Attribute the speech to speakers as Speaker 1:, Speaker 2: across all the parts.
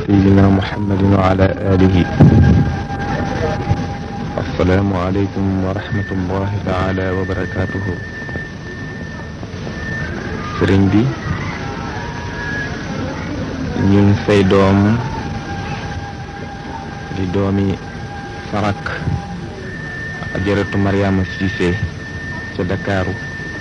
Speaker 1: سيدنا محمد وعلى آله السلام عليكم ورحمة الله تعالى وبركاته sëriñ bi ñun say doom di doomi sarak ajaratu Mariama Cissé ca Dakaaru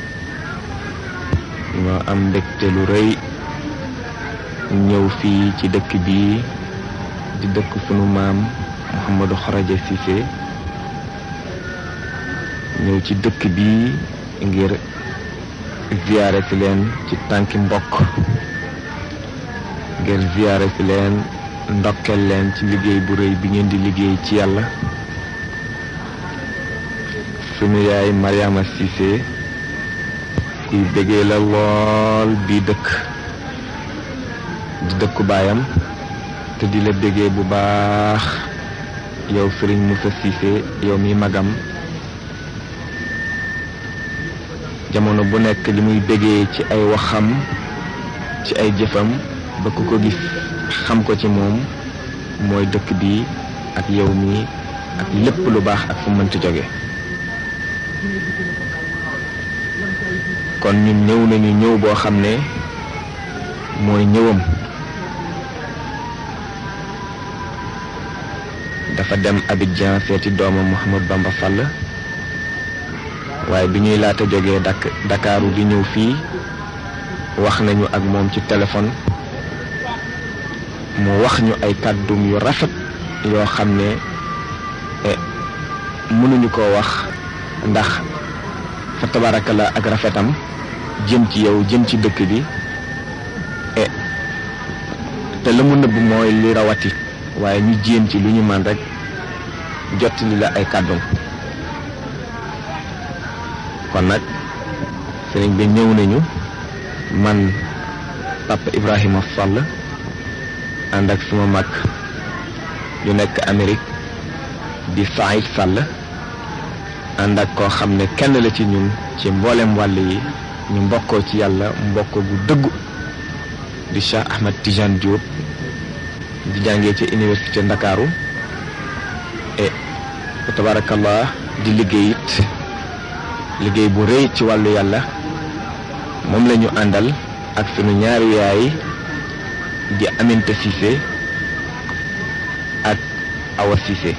Speaker 1: ñoo am mbégte lu rëy ñëw fii ci dëkk bii di dëkk sunu maam Mouhamadou Kharaja Cissé ñëw ci dëkk bii ngir ziyaare si leen ci tànki mbokk ngir ziyaare si leen ndokkel leen ci liggéey bu rëy bi ngeen di liggéey ci yàlla sunu yaay Mariama Cissé kuy bëggee la lool bii dëkk di dëkku baayam te di la bëggee bu baax yow Sëriñ Moussa Cissé yow mi magam jamono bu nekk li muy bëggee ci ay waxam ci ay jëfam ba ku ko gis xam ko ci moom mooy dëkk bi ak yow mi ak lépp lu baax ak fu mënti jóge kon ñun ñëw nañu ñëw boo xam ne mooy ñëwam dafa dem Abidjan seeti doomam Mouhamad Bamba Fall waaye bi ñuy laata jógee dak Dakaaru di ñëw fii wax nañu ak moom ci téléphone mu wax ñu ay kàddum yu rafet yoo xam ne mënuñu koo wax ndax fa tabaarakala ak rafetam jëm ci yow jëm ci dëkk bi te la mu nëbb mooy li rawati waaye ñu jéem ci lu ñu man rek jottali la ay kàddum kon nag sëriñ bi ñëw nañu man papa Ibrahima Fall ànd ak suma mag yu nekk Amérique di Saïd Sall ànd ak koo xam ne kenn la ci ñun ci mboolem wàll yi ñu mbokkoo ci yàlla mbokk gu dëggu di Cheikh Ahmed Tidiane Diop di jàngee ci université Ndakaaru et tabarakallah di liggéey it liggéey bu rëy ci wàllu yàlla moom la ñu àndal ak sunu ñaari yaay di Aminta Cissé ak Awa Cissé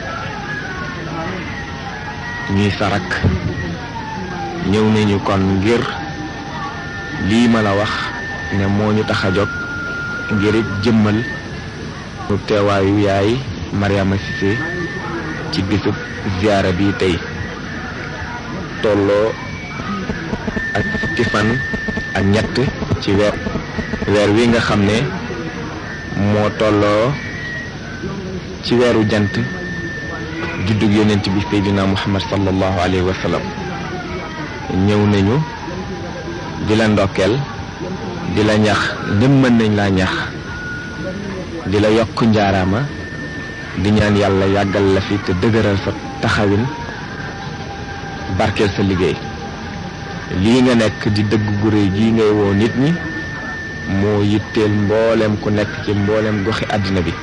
Speaker 1: ñuy sarak ñëw nañu kon ngir lii ma la wax ne moo ñu tax a jóg ngir jëmmal ñu teewaayu yaay Mariama Cissé ci bisub ziyaara bi tey tolloo ak fukki fan ak ñett ci weer weer wi nga xam ne moo tolloo ci weeru jant juddug yonent bi seydina muhammad sallallahu alayhi wa sallam ñëw nañu di la ndokkeel di la ñax ndem mën nañ laa ñax di la yokk njaaraama di ñaan yàlla yàggal la fi te dëgëral sa taxawin barkeel sa liggéey lii nga nekk di dëgg gu réy gii ngay woo nit ñi moo yitteel mboolem ku nekk ci mboolem goxi àddina bi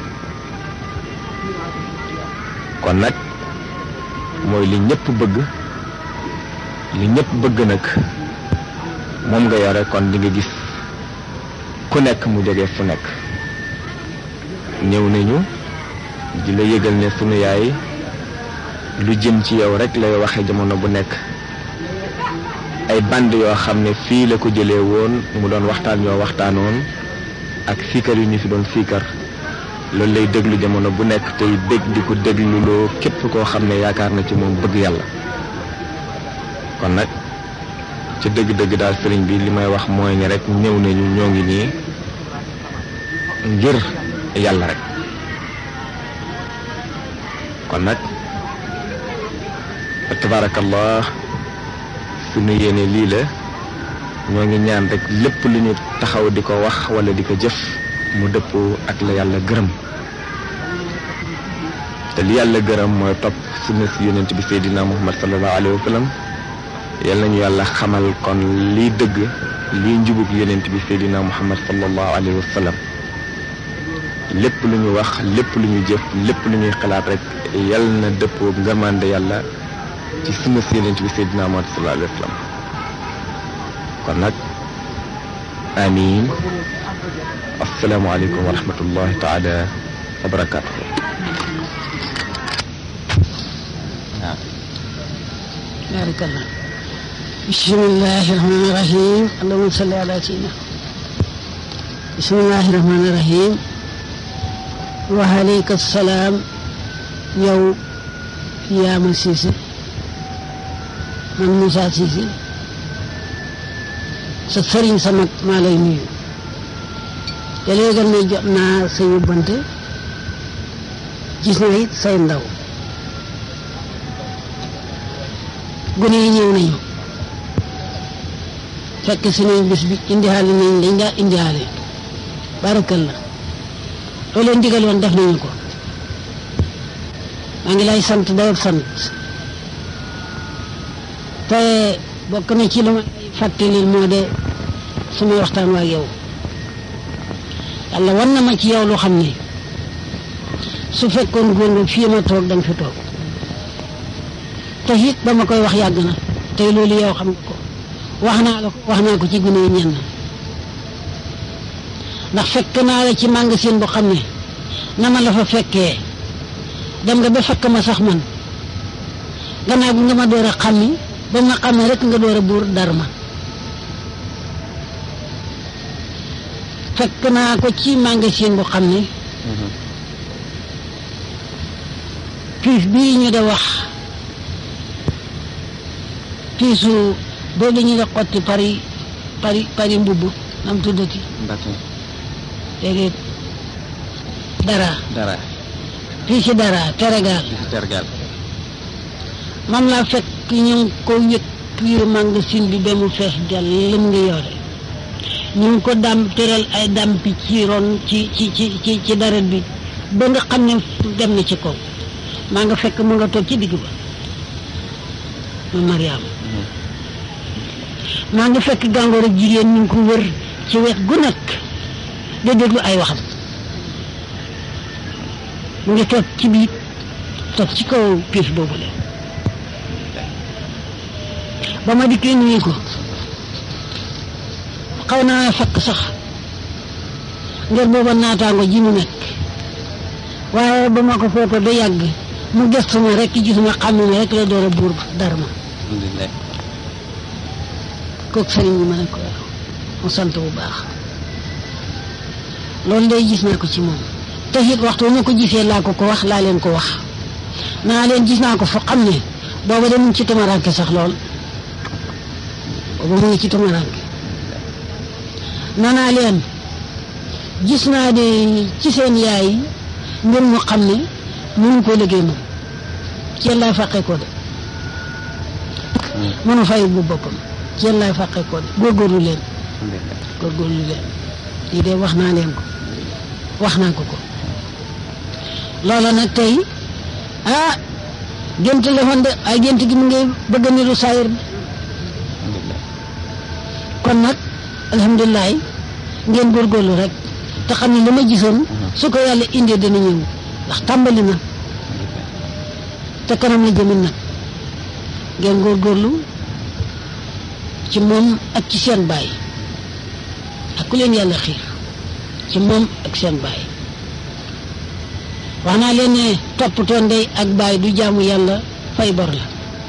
Speaker 1: kon nag mooy li ñëpp bëgg li ñëpp bëgg nag moom nga yore kon di nga gis ku nekk mu jóge fu nekk ñëw nañu di la yëgal ne sunu yaay lu jëm ci yow rek lay waxe jamono bu nekk ay band yoo xam ne fii la ko jëlee woon mu doon waxtaan yoo waxtaanoon ak siikar yu ñu fi doon siikar loolu lay déglu jamono bu nekk tey bég di ko dégluloo képp koo xam ne yaakaar na ci moom bëgg yàlla kon nag ca dëgg-dëgg daal sëriñ bi li may wax mooy ne rek ñëw nañu ñoo ngi nii ngir yàlla rek kon nag tabaarakallah suñu yéene lii la ñoo ngi ñaan rek lépp lu ñu taxaw di ko wax wala di ko jëf mu dëppoo ak la yàlla gërëm te li yàlla gërëm mooy topp sunna si yonent bi seydina muhammad sallallahu alayhi wa sallam yal nañu yàlla xamal kon liy dëgg liy njubug yonent bi seydina muhammad sallallahu alayhi wa sallam lépp lu ñu wax lépp lu ñu jëf lépp lu ñuy xalaat rek yal na dëppoo ngërmande yàlla ci sunu séenant bi Seydina Muhammad sallallahu alayhi wa sallam kon nag amiin asalaamaaleykum wa rahmatullahi taala wa barakaatuhu waaw
Speaker 2: baarakallah bismillahi rahmani rahim allahumma salli ala sayyidina bismillahi rahmani rahim wa aleyka salaam yow yaama siise man Moussa Siise sa sëriñ sa mag maa lay nuyu te léegi ne jot naa sa yóbbante gis na it say ndaw gune yi ñëw nañu fekk si nañ bis bi indihaale nañ lañ daa indihaale barakalla loo leen digal woon def nañu ko maa ngi lay sant dayoo sant te bokk na ci lu ma fàttalil moo de sumay waxtaan waa yow yàlla war na ma ci yow lu xam ne su fekkoon góor nga fii ma toog danga fi toog te it ba ma koy wax yàgg na tey loolu yow xam nga ko wax naa la wax naa ko ci gune yi ñenn ndax fekk naa la ci magasin bu xam ne na ma la fa fekkee dem nga ba fekk ma sax man gannaaw bi nga ma door a xàmmi ba ma xàmmee rek nga door a buur dar ma fekk naa ko ci magasin bu xam ne piis bii ñu da wax piisu boobu ñu da xotti pari pari pari mbubb nam tuddati déedéet dara
Speaker 1: dara
Speaker 2: piisi dara teregaal
Speaker 1: ci tergal
Speaker 2: moom laa fekk ñu ngi ko yëg piir magasin bi ba mu fees dell lim ngi yore ñu ngi ko dam tëral ay dampi ci ron ci ci ci ci ci daret bi ba nga xam ne dem na ci kaw maa nga fekk mu nga toog ci digg ba ma Mariam maa nga fekk gàngoor ak jigéen ñu ngi ko wër ci wet gu nekk di déglu ay waxam mu ngi toog ci biir toog ci kaw piis boobu la ba ma dikkee nuyu ko xaw naa fakk sax ngir booba naataango ji mu nekk waaye ba ma ko footoo ba yàgg mu gëstu ma rek gisuma xam ne rek la door a buur dara ma
Speaker 1: alhamdulilah
Speaker 2: kooku sëriñ bi ma ne ko mu sant bu baax loolu day gis naa ko ci moom te it waxtu ma ko gisee laa ko ko wax laa leen ko wax naa leen gis naa ko foo xam ne booba de mu ngi ci tumaranke sax lool booba mu ngi ci tumaranke nanaa leen gis naa de ci seen yaay mbir mu xam ne mënu koo liggéey moom ci yéen laay fàqee ko de mënu fay bu boppam ci yéen laay fàqee ko de góorgóorlu leen góorgóorlu leen lii de wax naa leen ko wax naa ko ko loola nag tey ah gént la woon de ay gént gi mu ngi bëgg a niru saayir bi kon nag alhamdulilah ngeen góorgóorlu rek te xam ne li ma gisoon su ko yàlla indee dana ñëw ndax tàmbali na te kanam la jëmin nag ngeen góorgóorlu ci moom ak ci seen baay ak ku leen yàlla xiir ci moom ak seen baay wax naa leen ne toppatoo ndey ak baay du jaamu yàlla fay bor la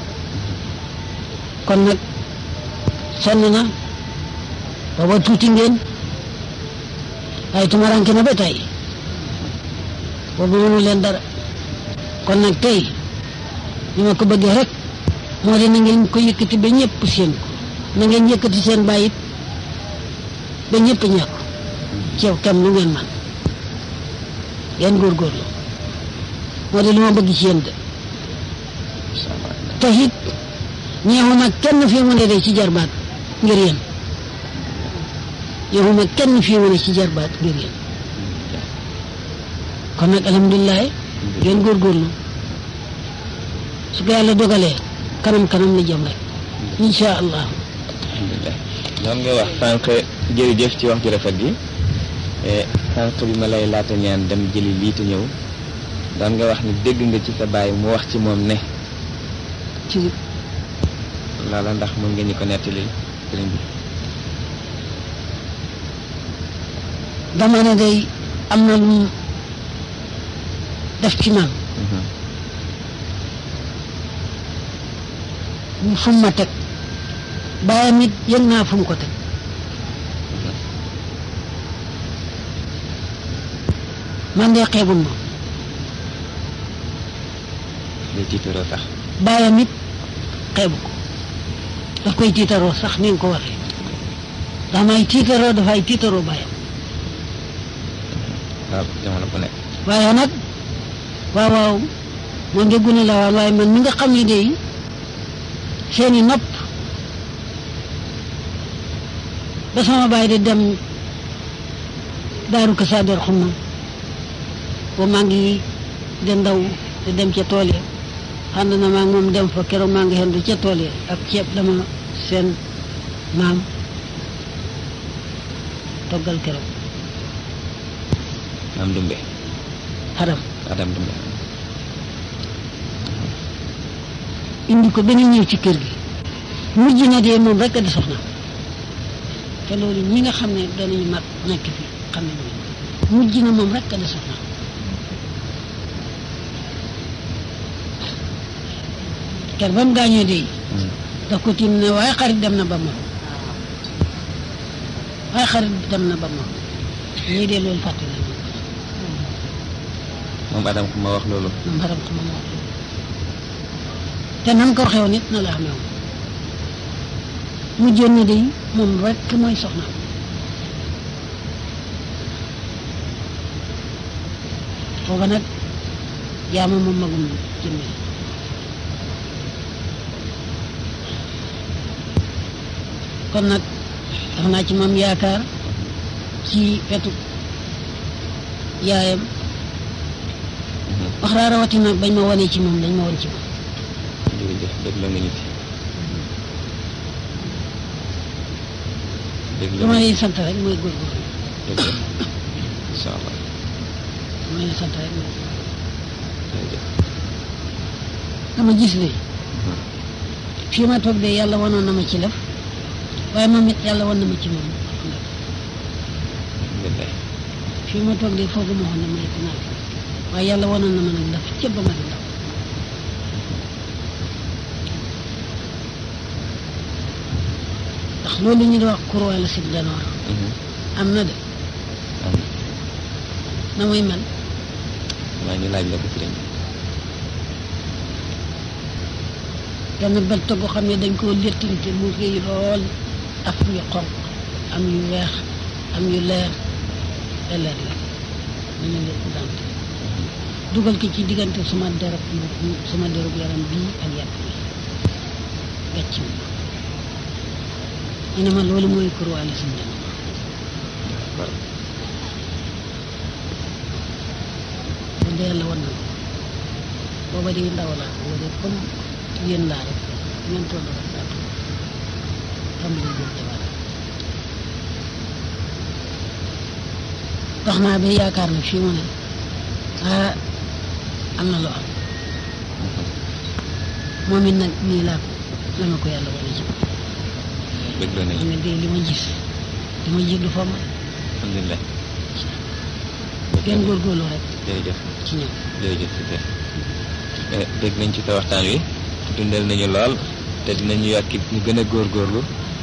Speaker 2: kon nag sonn na booba tuuti ngeen waaye tumaranke na ba tey boobu mënu leen dara kon nag tey ni ma ko bëggee rek moo di na ngeen ko yëkkati ba ñëpp seen ko na ngeen yëkkati seen bàyyit ba ñëpp ñàkk ci yow kam lu ngeen man ngeen góorgóorlu moo di li ma bëgg ci yéen de te it ñeexuma kenn fii mu ne de ci jarbaat ngir yéen ñeexuma kenn fii mu ne ci jarbaat ngir yéen kon nag alhamdulilah ngeen góorgóorlu su ko yàlla dogalee kanam kanam la jëm rek incha allah
Speaker 1: alhamdulilah doon nga wax sànq jërëjëf ci wax ju rafet gi sànq bi ma lay laata ñaan dem jëli lii te ñëw doon nga wax ni dégg nga ci sa baay mu wax ci moom ne
Speaker 2: ci
Speaker 1: loola ndax mën nga ñu ko nettali sëriñ bi
Speaker 2: dama ne day am na lu mu def ci man fu mu ma teg bàyyam it yëg naa fu mu ko teg man de xeebul ma
Speaker 1: day tiitaroo sax
Speaker 2: bàyyam it xeebu ko daf koy tiitaroo sax ni nga ko waxee ndax may tiitaroo dafay tiitaroo bàyyam
Speaker 1: waaw jamono bu nekk
Speaker 2: waaye nag waaw waaw moom de gune la waan waaye man mi nga xam ne de seeni nopp ba sama baay di dem daaru kasaader xumma ba maa ngi de ndaw di dem ca tool ya ànd na maa ngi moom dem fa keroog maa ngi xendu ca tool ya ak ceeb dama seen maam toggal keroog
Speaker 1: maam dumbe
Speaker 2: xaram
Speaker 1: adam dumbe
Speaker 2: indi ko benn ñëw ci kër gi mujj na dee moom rek a di soxna te loolu ñi nga xam ne danañu mag nekk fi xam nañu mujj na moom rek a di soxna ker ba mu gaañoo dee daf ko tiim ne waaye xarit dem na ba moom waaye xarit dem na ba moom ñii dee loolu fàtte nañu
Speaker 1: moom adam ku ma wax loolu
Speaker 2: moom xaram ko moom wax te nan ko waxee woon it na la xamee woon mujjoon na de moom rek mooy soxna foofa nag jaama moom magum jëmme kon nag def naa ci moom yaakaar ci wetu yaayam wax raa rawatina bañ ma wanee ci moom dañ ma wan ci moom
Speaker 1: jërëjëf dégg la nga ñu ci dégg la
Speaker 2: lu ma lay sant rek mooy góorgóorlu
Speaker 1: jërëjëf incha allah
Speaker 2: lu ma lay sant rek mooy
Speaker 1: jërëjëf
Speaker 2: dama gis ne fii ma toog de yàlla wanoon na ma ci lëf waaye moom it yàlla wan na ma ci moom
Speaker 1: alhamdulilah
Speaker 2: fii ma toog de foogu ma waxoon ne ma nekk naa fi waaye yàlla wanoon na ma nag lëf cëb ba ma di ndaw ndax loolu ñu di wax courroie la sib danoor am na de
Speaker 1: am
Speaker 2: na muy mel
Speaker 1: maa ngi laaj la ko sëriñ bi
Speaker 2: benn belt boo xam ne dañ koo léttante mu rëy lool af yu xonq am yu weex am yu leer te leer la ñu ne leen dante dugal ko ci diggante suma derab suma derab yaram bii ak yàpp bi gàcc mi ñu ne ma loolu mooy kurwaale suñ dem
Speaker 1: d'accord
Speaker 2: bu dee yàlla wan na ma booba di ndaw laa booba de comme yéen laa rek ngeen toll rek laa toll tàmbali jël jabar dox naa ba yaakaar na fii mu ne ah am na lu am moom it nag nii laa ko la ma ko yàlla wane ci moom
Speaker 1: dégg la
Speaker 2: xam
Speaker 1: nañu
Speaker 2: ne de li ma gis li ma jig du fa ma
Speaker 1: alhamdulilah
Speaker 2: gën góorgóorlu rek
Speaker 1: jërëjëf
Speaker 2: ci ñoom
Speaker 1: jërëjëf si te dégg nañ ci sa waxtaan wi dundal nañu lool te dinañu yokk it ñu gën a góorgóorlu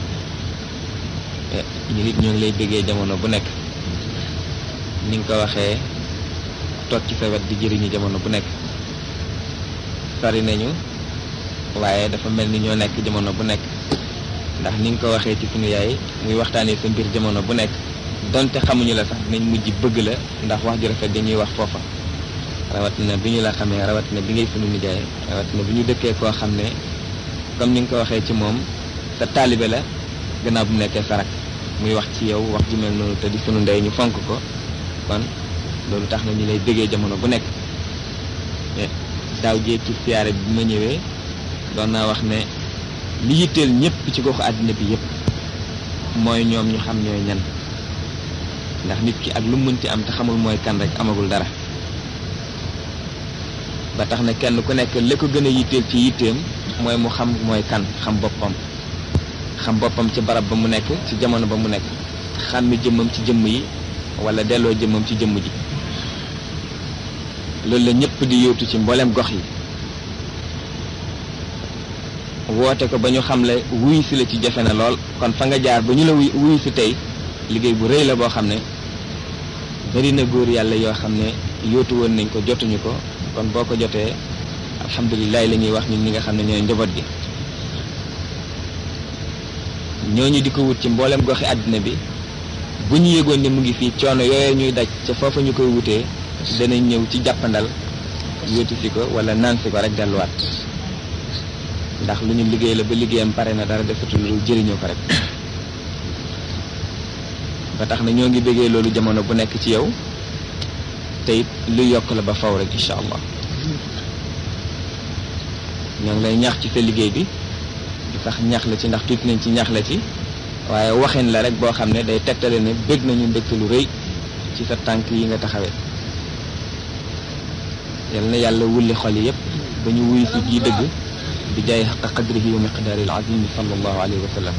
Speaker 1: Eh, ñu nit ñoo ngi lay bëggee jamono bu nekk ni nga ko waxee toog ci sa wet di jëriñu jamono bu nekk sori nañu waaye dafa mel ni ñoo nekk jamono bu nekk ndax ni nga ko waxee ci sunu yaay muy waxtaanee sa mbir jamono bu nekk donte xamuñu la sax dinañ mujj bëgg la ndax wax ju rafet dañuy wax foofa rawatina bi ñu la xamee rawatina bi ngay sunu nijaay rawatina bi ñu dëkkee koo xam ne comme ni nga ko waxee ci moom sa taalibe la gannaaw bu mu nekkee sarak muy wax ci yow wax ju mel noonu te di sunu ndey ñu fonk ko kon loolu tax na ñu lay bëggee jamono bu nekk Eh, daaw jéeg ci siyaare bi ma ñëwee doon naa wax ne li yitteel ñëpp ci goxu àddina bi yëpp mooy ñoom ñu xam ñooy ñan ndax nit ki ak lu mu mënti am te xamul mooy kan rek amagul dara ba tax na kenn ku nekk li ko gën a yitteel ci yitteem mooy mu xam mooy kan xam boppam xam boppam ci barab ba mu nekk ci jamono ba mu nekk xàmmi jëmmam ci jëmm yi wala delloo jëmmam ci jëmm ji loolu la ñëpp di yóotu ci mboolem gox yi woote ko ba ñu xam le wuyu si la ci jafe na lool kon fa nga jaar ba ñu la wuyu si tey liggéey bu rëy la boo xam ne bari na góor yàlla yoo xam ne yóotu woon nañ ko jotuñu ko kon boo ko jotee alhamdulilah la ñuy wax ñun ñi nga xam ne ñooy njaboot gi ñooñu di ko wut ci mboolem goxi àddina bi bu ñu yëgoon ne mu ngi fii coono yooyu ñuy daj ca foofa ñu koy wutee danañ ñëw ci jàppandal yóotu si ko wala naan si ko rek delluwaat ndax lu ñu liggéey la ba liggéeyam pare na dara defatul lu jëriñoo ko rek ba tax na ñoo ngi bëggee loolu jamono bu nekk ci yow te it lu yokk la ba faw rek incha allah ñoo ngi lay ñaax ci sa liggéey bi di sax ñaax la ci ndax tuuti nañ ci ñaax la ci waaye waxin la rek boo xam ne day tegtale ne bëgg nañu mbégte lu rëy ci sa tànk yi nga taxawee yal na yàlla wulli xol yi yépp ba ñu wuyu si gii dëgg bi jaay xaqa qadrihi wa miqdaari al-azimi sallallahu alayhi wa sallam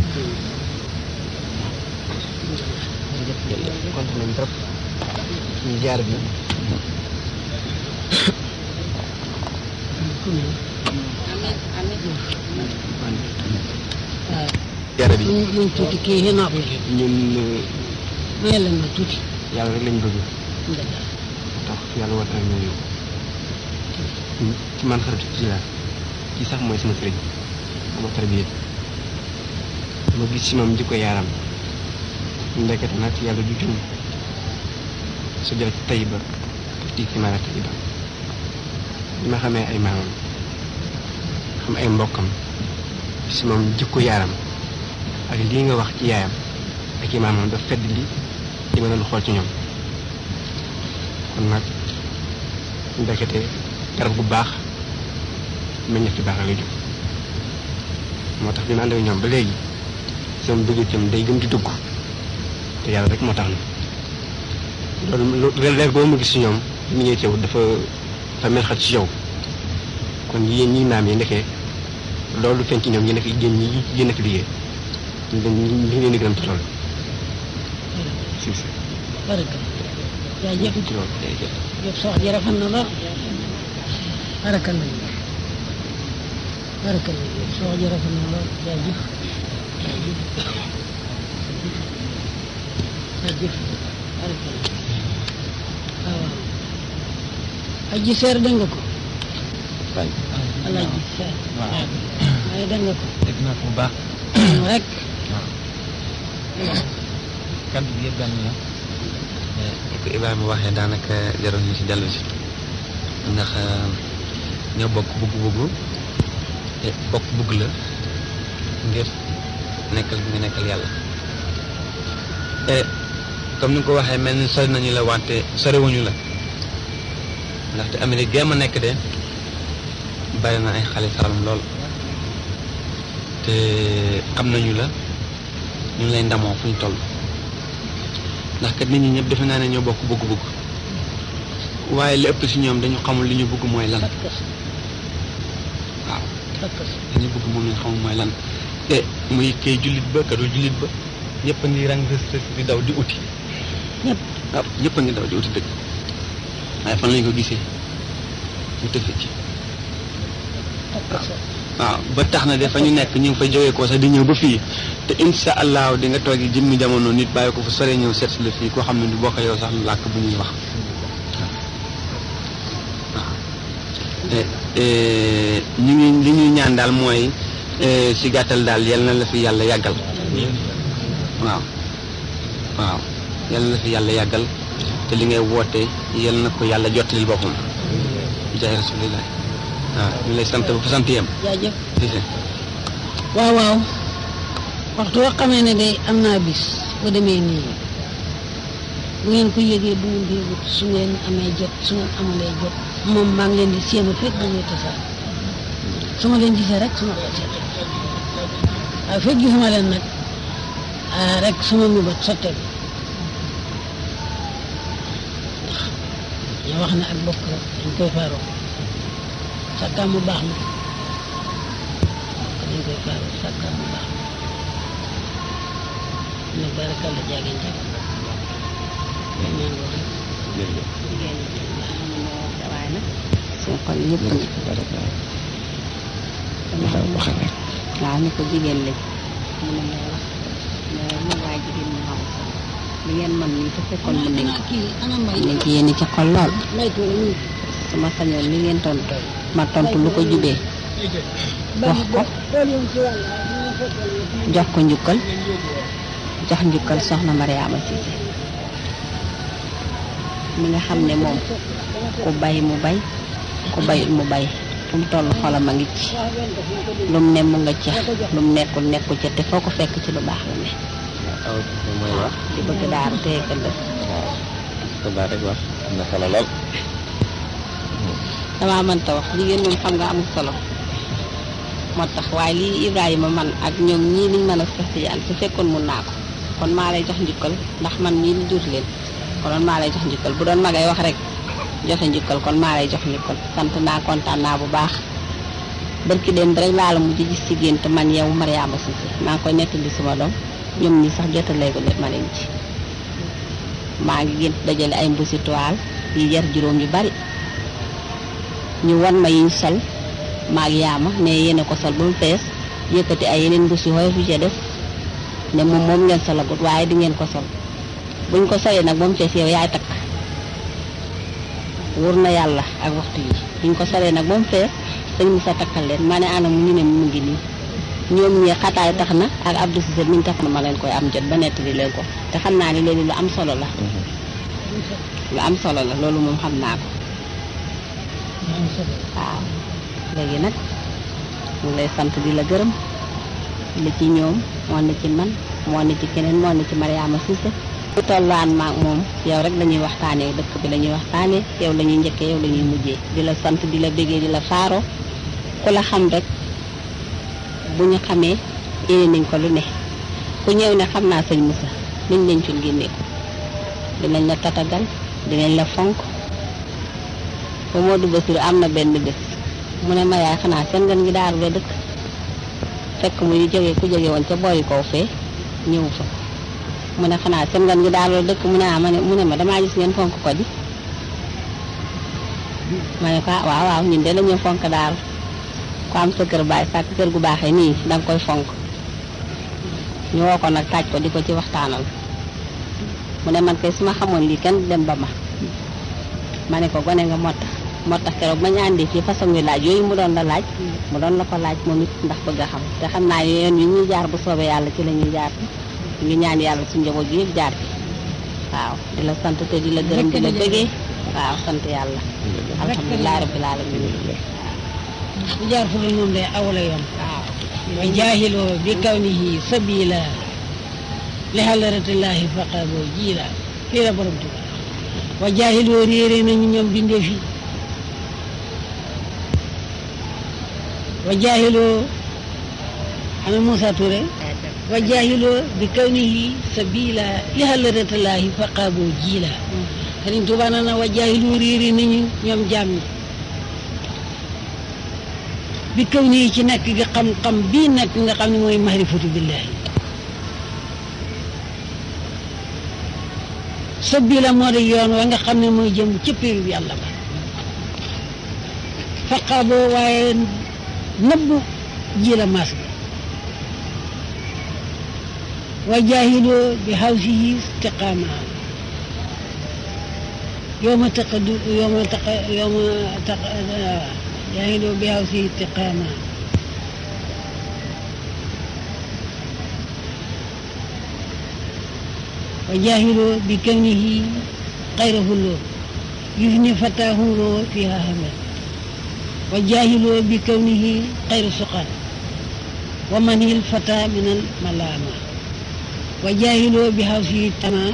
Speaker 3: kontaan nañ trop ci jaar bi jaar bi
Speaker 2: nañ nañ tuuti kii yi nopp
Speaker 3: ñun
Speaker 2: may leen ma tuuti
Speaker 3: yàlla rek lañ bëgg
Speaker 2: dëgg
Speaker 3: tax yàlla war na ñëw ci man xaritu ci la ci sax mooy sama sëriñ sama tarbiya ma gis ci moom jikko yaaram ndekete nag yàlla du juum su jël tayiba tii ci maara tayiba bi ma xamee ay maamam xam ay mbokkam si moom jikko yaaram ak lii nga wax ci yaayam ak i maamam daf fedd li li ma doon xool ci ñoom kon nag ndekete garab bu baax meññeef ci baax lay jóg moo tax bi ma ànd ak ñoom ba léegi sama dugg itam day gën di dugg te yàlla rek moo tax na loolu leer boo mu gis ci ñoom mi ñëw ci yow dafa dafa mel xat ci yow kon yéen ñi naam yi nekkee loolu feeñ ci ñoom yéen a fi yéen ñi yéen a fi liggéey ñu leen ñu ngi leen di gërëm ci loolu si si
Speaker 2: baraka jaajëf
Speaker 3: ci loolu jërëjëf
Speaker 2: jëf sa wax ji rafet na lool baraka la baraka la sa wax ji rafet na lool jaajëf jaajëf jaajëf baraka la waaw waaw aji seer dégg nga ko
Speaker 1: waay
Speaker 2: alaaji seer
Speaker 4: waaw
Speaker 2: waaye dégg nga ko
Speaker 4: dégg naa ko bu baax
Speaker 2: rek
Speaker 4: waaw kaddu gi yëpp benn la
Speaker 5: ni ko Ibrahima waxee daanaka jarul ñu ci dellu si ndax ñoo bokk bugg-bugg te bokk bugg la ngir nekkal bi nga nekkal yàlla e comme ni nga ko waxee mel ni sori nañu la wante soriwuñu la ndaxte Amérique gee ma nekk de bari na ay xale Saalum lool te xam nañu la ñu ngi lay ndamoo fu ñu toll ndax kat nit ñi ñëpp defe naa ne ñoo bokk bëgg-bëgg waaye li ëpp ci ñoom dañu xamul li ñu bëgg mooy lan
Speaker 2: takkas
Speaker 5: waaw
Speaker 2: takkas
Speaker 5: li ñu bëgg moom lañ xamul mooy lan te muy kay jullit ba kadu jullit ba ñëpp a ngi rang rës rës di daw di uti
Speaker 2: ñëpp
Speaker 5: waaw ñëpp a ngi daw di uti dëgg waaye fan lañ ko gisee mu tëfe ci
Speaker 2: takkas
Speaker 5: waaw ba tax na de fa ñu nekk ñu ngi fa jógee ko sax di ñëw ba fii te insha allahu di nga toogi jëmmi jamono nit bàyyi ko fa sore ñëw seet si la fii koo xam ne du bokk yow sax làkk bu ñuy wax waaw te ñu ngi li ñuy ñaan daal mooy si gàttal daal yal na la fi yàlla yàggal waaw waaw yal na la fi yàlla yàggal te li ngay woote yal na ko yàlla jottalil boppam jaay rasulillah waaw ñu lay sant ba fa sant yem
Speaker 2: jaajëf
Speaker 5: si si
Speaker 2: waaw waaw waxtu woo xamee ne day am naa bis bu demee nii bu ngeen ko yëgee bu ngeen ko yëgut su ngeen amee jot su ngeen amulee jot moom maa ngi leen di séenu fekk bu ñuy tasaar su ma leen gisee rek su ma ko seet waaye fekk gisuma leen nag ah rek sama mébét sotteeku nga wax ne ak bokk la dañ koy faaroo sàkkaam mu baax na bokk dañ koy faaroo sàkkaam mu baax na nag barakalla jaageen jag ñaan wax rek
Speaker 1: jërëjëf
Speaker 4: jigéen ñi nga xam ne moo wax waaye nag suñu xol yëpp nag
Speaker 1: waxal rek
Speaker 4: waaw ni ko jigéen lañ mu ne may wax mais moom waaye jigéen ñi xamul sax li ngeen man nii te fekkoon mën nañ ko
Speaker 2: kii ana mbay
Speaker 4: nañ ci yéen ci xol lool
Speaker 2: mbay tuura nii
Speaker 4: su ma sañoon li ngeen tontu ma tontu lu ko jubee wax ko jox ko njukkal jox njukkal soxna Mariama Cissé mi nga xam ne moom ku bay mu bay ku bayut mu bay fu mu toll xolam a ngi ci lu mu ne mu nga ca lu mu nekkul nekku ca te foo ko fekk ci lu baax la ne
Speaker 1: aw mooy wax
Speaker 4: di bëgg daaru te ëllëg
Speaker 1: waaw sa baat rek wax am na solo lool
Speaker 4: damaa mënta wax jigéen moom xam nga amul solo moo tax waaye lii Ibrahima man ak ñoom ñii liñ mën a Seex Tijaan su fekkoon mun naa ko kon maa lay jox njukkal ndax man mii li jur leen konoon maa lay jox njukkal bu doon magay wax rek joxe njukkal kon maa lay jox njukkal sant naa kontaan naa bu baax barki dem rek laa la mujj gis ci gént man yow Mariama Cissé maa ngi koy nettali sama doom ñoom ñi sax jotalee ko ma leen ci maa ngi gént dajale ay mbusi toile yi jar juróom yu bari ñu wan ma yiñ sol maag yaama ne yéen a ko sol ba mu fees yëkkati ay yeneen mbus yu xoyof yu ca def ne moom moom ngeen solagut waaye di ngeen ko sol buñ ko solee nag ba mu fees yow yaay takk wóor na yàlla ak waxtu yi buñ ko solee nag ba mu fees sëñ Moussa takkal leen ma ne ana mu ñu ne mu ngi nii ñoom ñee xataay tax na ak Abdou Cissé miñ tax na ma leen koy am jot ba nettali leen ko te xam naa ne loolu lu am solo la lu am solo la loolu moom xam naa ko waaw léegi nag mu lay sant di la gërëm li ci ñoom moo ne ci man moo ne ci keneen moo ne ci Mariama Cissé bu tollaan maag moom yow rek la ñuy waxtaanee dëkk bi la ñuy waxtaanee yow la ñuy njëkkee yow la ñuy mujjee di la sant di la béggee di la faaro ku la xam rek bu ñu xamee yéene nañ ko lu ne ku ñëw ne xam naa sëñ Moussa liñ leen ci génnee ko dinañ la tatagal dinañ la fonk ba Modou Bassirou am na benn bés mu ne ma yaay xanaa seen gan gi daaru la dëkk fekk muy jóge ku jóge woon ca boori kaw fee ñëw fa mu ne xanaa seen gan gi daaru la dëkk mu ne ah ma ne mu ne ma damaa gis ngeen fonk ko di ma ne ko ah waaw waaw ñun de la ñu fonk daaru ku am sa kër baay sàkk kër gu baaxee nii da nga koy fonk ñu woo ko nag taaj ko di ko ci waxtaanal mu ne man kay su ma xamoon lii kenn dem ba ma ma ne ko gone nga moo tax moo tax keroog ba ñu àndee fii façon wi laaj yooyu mu doon la laaj mu doon la ko laaj moom it ndax bëgg a xam te xam naa yoon yi ñuy jaar bu soobee yàlla ci la ñuy jaar ñu ngi ñaan yàlla suñu njaboot gi yëpp jaar ci waaw di la sant te di la gërëm di la bëggee waaw sant yàlla alhamdulilah rabbil alamin
Speaker 2: bu jaar fu dul moom day awla yoon
Speaker 4: waaw
Speaker 2: wa jaahiloo bi kawnihi sabila li xalaratillahi faqaboo jiila fii la borom tuba wa jaahiloo réere nañu ñoom bindee fi wa jaahiloo ana Moussa Touré wa jaahiloo bi kawnihi sabila li xalaratillahi faqaboo jiila Sëriñ Tuubaa na na wa jaahiloo réere nañu ñoom jaam ñi bi kaw nii ci nekk gi xam-xam bii nekk nga xam ne mooy mahrifatu billahi sa bii la moo di yoon wa nga xam ne mooy jëm ci péeru yàlla ba faqaaboo waaye nëbbu ji la maas ga wa jaahiloo bi hawsihi istiqaama yowma taqadu yowma taqa yowma taqa jaahiloo bi hawsihi istiqaama wa jaahiloo bi kawnihi xayrahu loo yufni fataahu loo fiha hamal wa jaahiloo bi kawnihi xayra suqal wa manhil fata min al malama wa jaahiloo bi hawsihi tama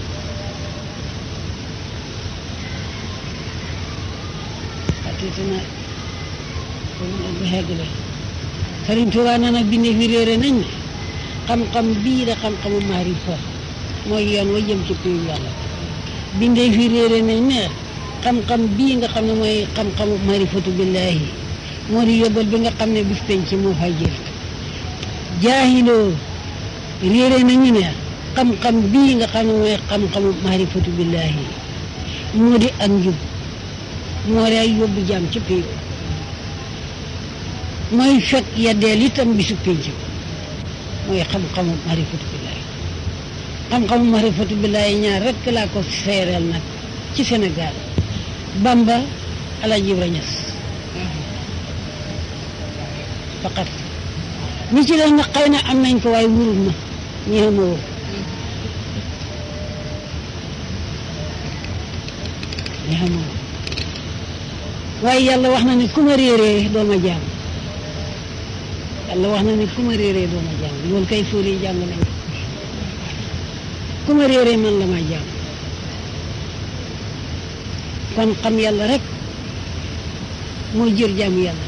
Speaker 2: atitana bu xeggale Sëriñ Tuubaa na nag bindee fi réere nañ ne xam-xam bii da xam-xamu maarifa mooy yoon wa jëm ci péew yàlla bindee fi réere nañ ne xam-xam bii nga xam ne mooy xam-xamu marifatu billahi moo di yóbbal bi nga xam ne bis penc moo fay jël jaahiloo réere nañu ne xam-xam bii nga xam ne mooy xam-xamu marifatu billahi moo di ak njub moo di ay yóbbu jaam ci péew mooy fekk yeddeel itam bisu penc mooy xam-xamu marifatu billahi xam-xamu marifatu billahi ñaar rekk laa ko seereel nag ci Sénégal Bamba Alaaji Ibra Ñas faqat ñi ci leen na xëy na am nañ ko waaye wurul ma ñi ma wóor ñi ma wóor waaye yàlla wax na ne ku ma réeree doo ma jaam yàlla wax na ne ku ma réeree doo ma jaam loolu kay fóor yi jàng nañ ku ma réeree man la ma jaam kon xam yàlla rek mooy jër jaamu yàlla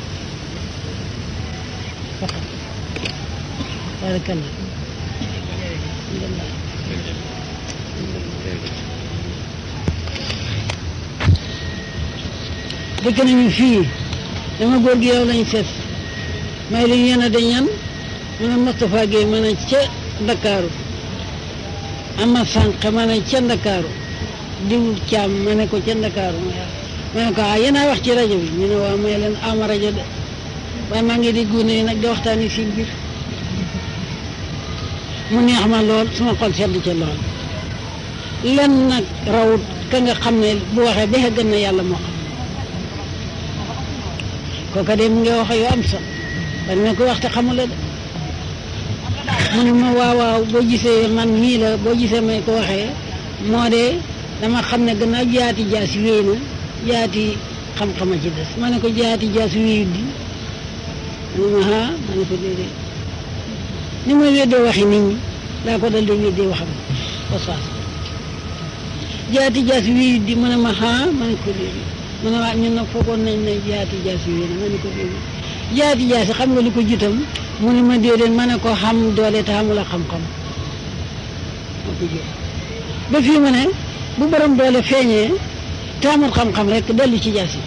Speaker 2: faqat barakallah dëkk nañu fii dama góor gi yow lañ seet may li yéen a dañ ñan mu ne Moustapha Guèye ma ne ca Ndakaaru ama sànq ma ne ca Ndakaaru diw caam ma ne ko ca Ndakaaru ma ne ko ah yéen a wax ci rajo bi ñu ne waaw may leen ama rajo de waaye maa ngi di gune nag di waxtaani si biir mu neex ma lool suma xol sedd ca lool lenn nag rawut ka nga xam ne bu waxee ba gën na yàlla moo xam kooka de mu ngi wax yu am sax bari na ko waxte xamula de mu ne ma waaw waaw boo gisee man mii la boo gisee may ko waxee moo de dama xam ne gannaaw jaati jaas wéy na jaati xam-xama ci des ma ne ko jaati jaas wéyut di mu ne ma ah ma ne ko déedéet ni ma weddee waxi nit ñi daa ko dal di weddee waxam ko saas jaati jaas wéyut di mu ne ma ah ma ne ko déedéet mu ne waa ñun nag foogoon nañ ne jaati jaas wéy na ma ne ko déedéet jaati jaas xam nga li ko jitam mu ne ma déedéet ma ne ko xam doole te xamula xam-xam moo ko jël ba fii mu ne bu borom doole feeñee te amul xam-xam rek dellu ci jaas yi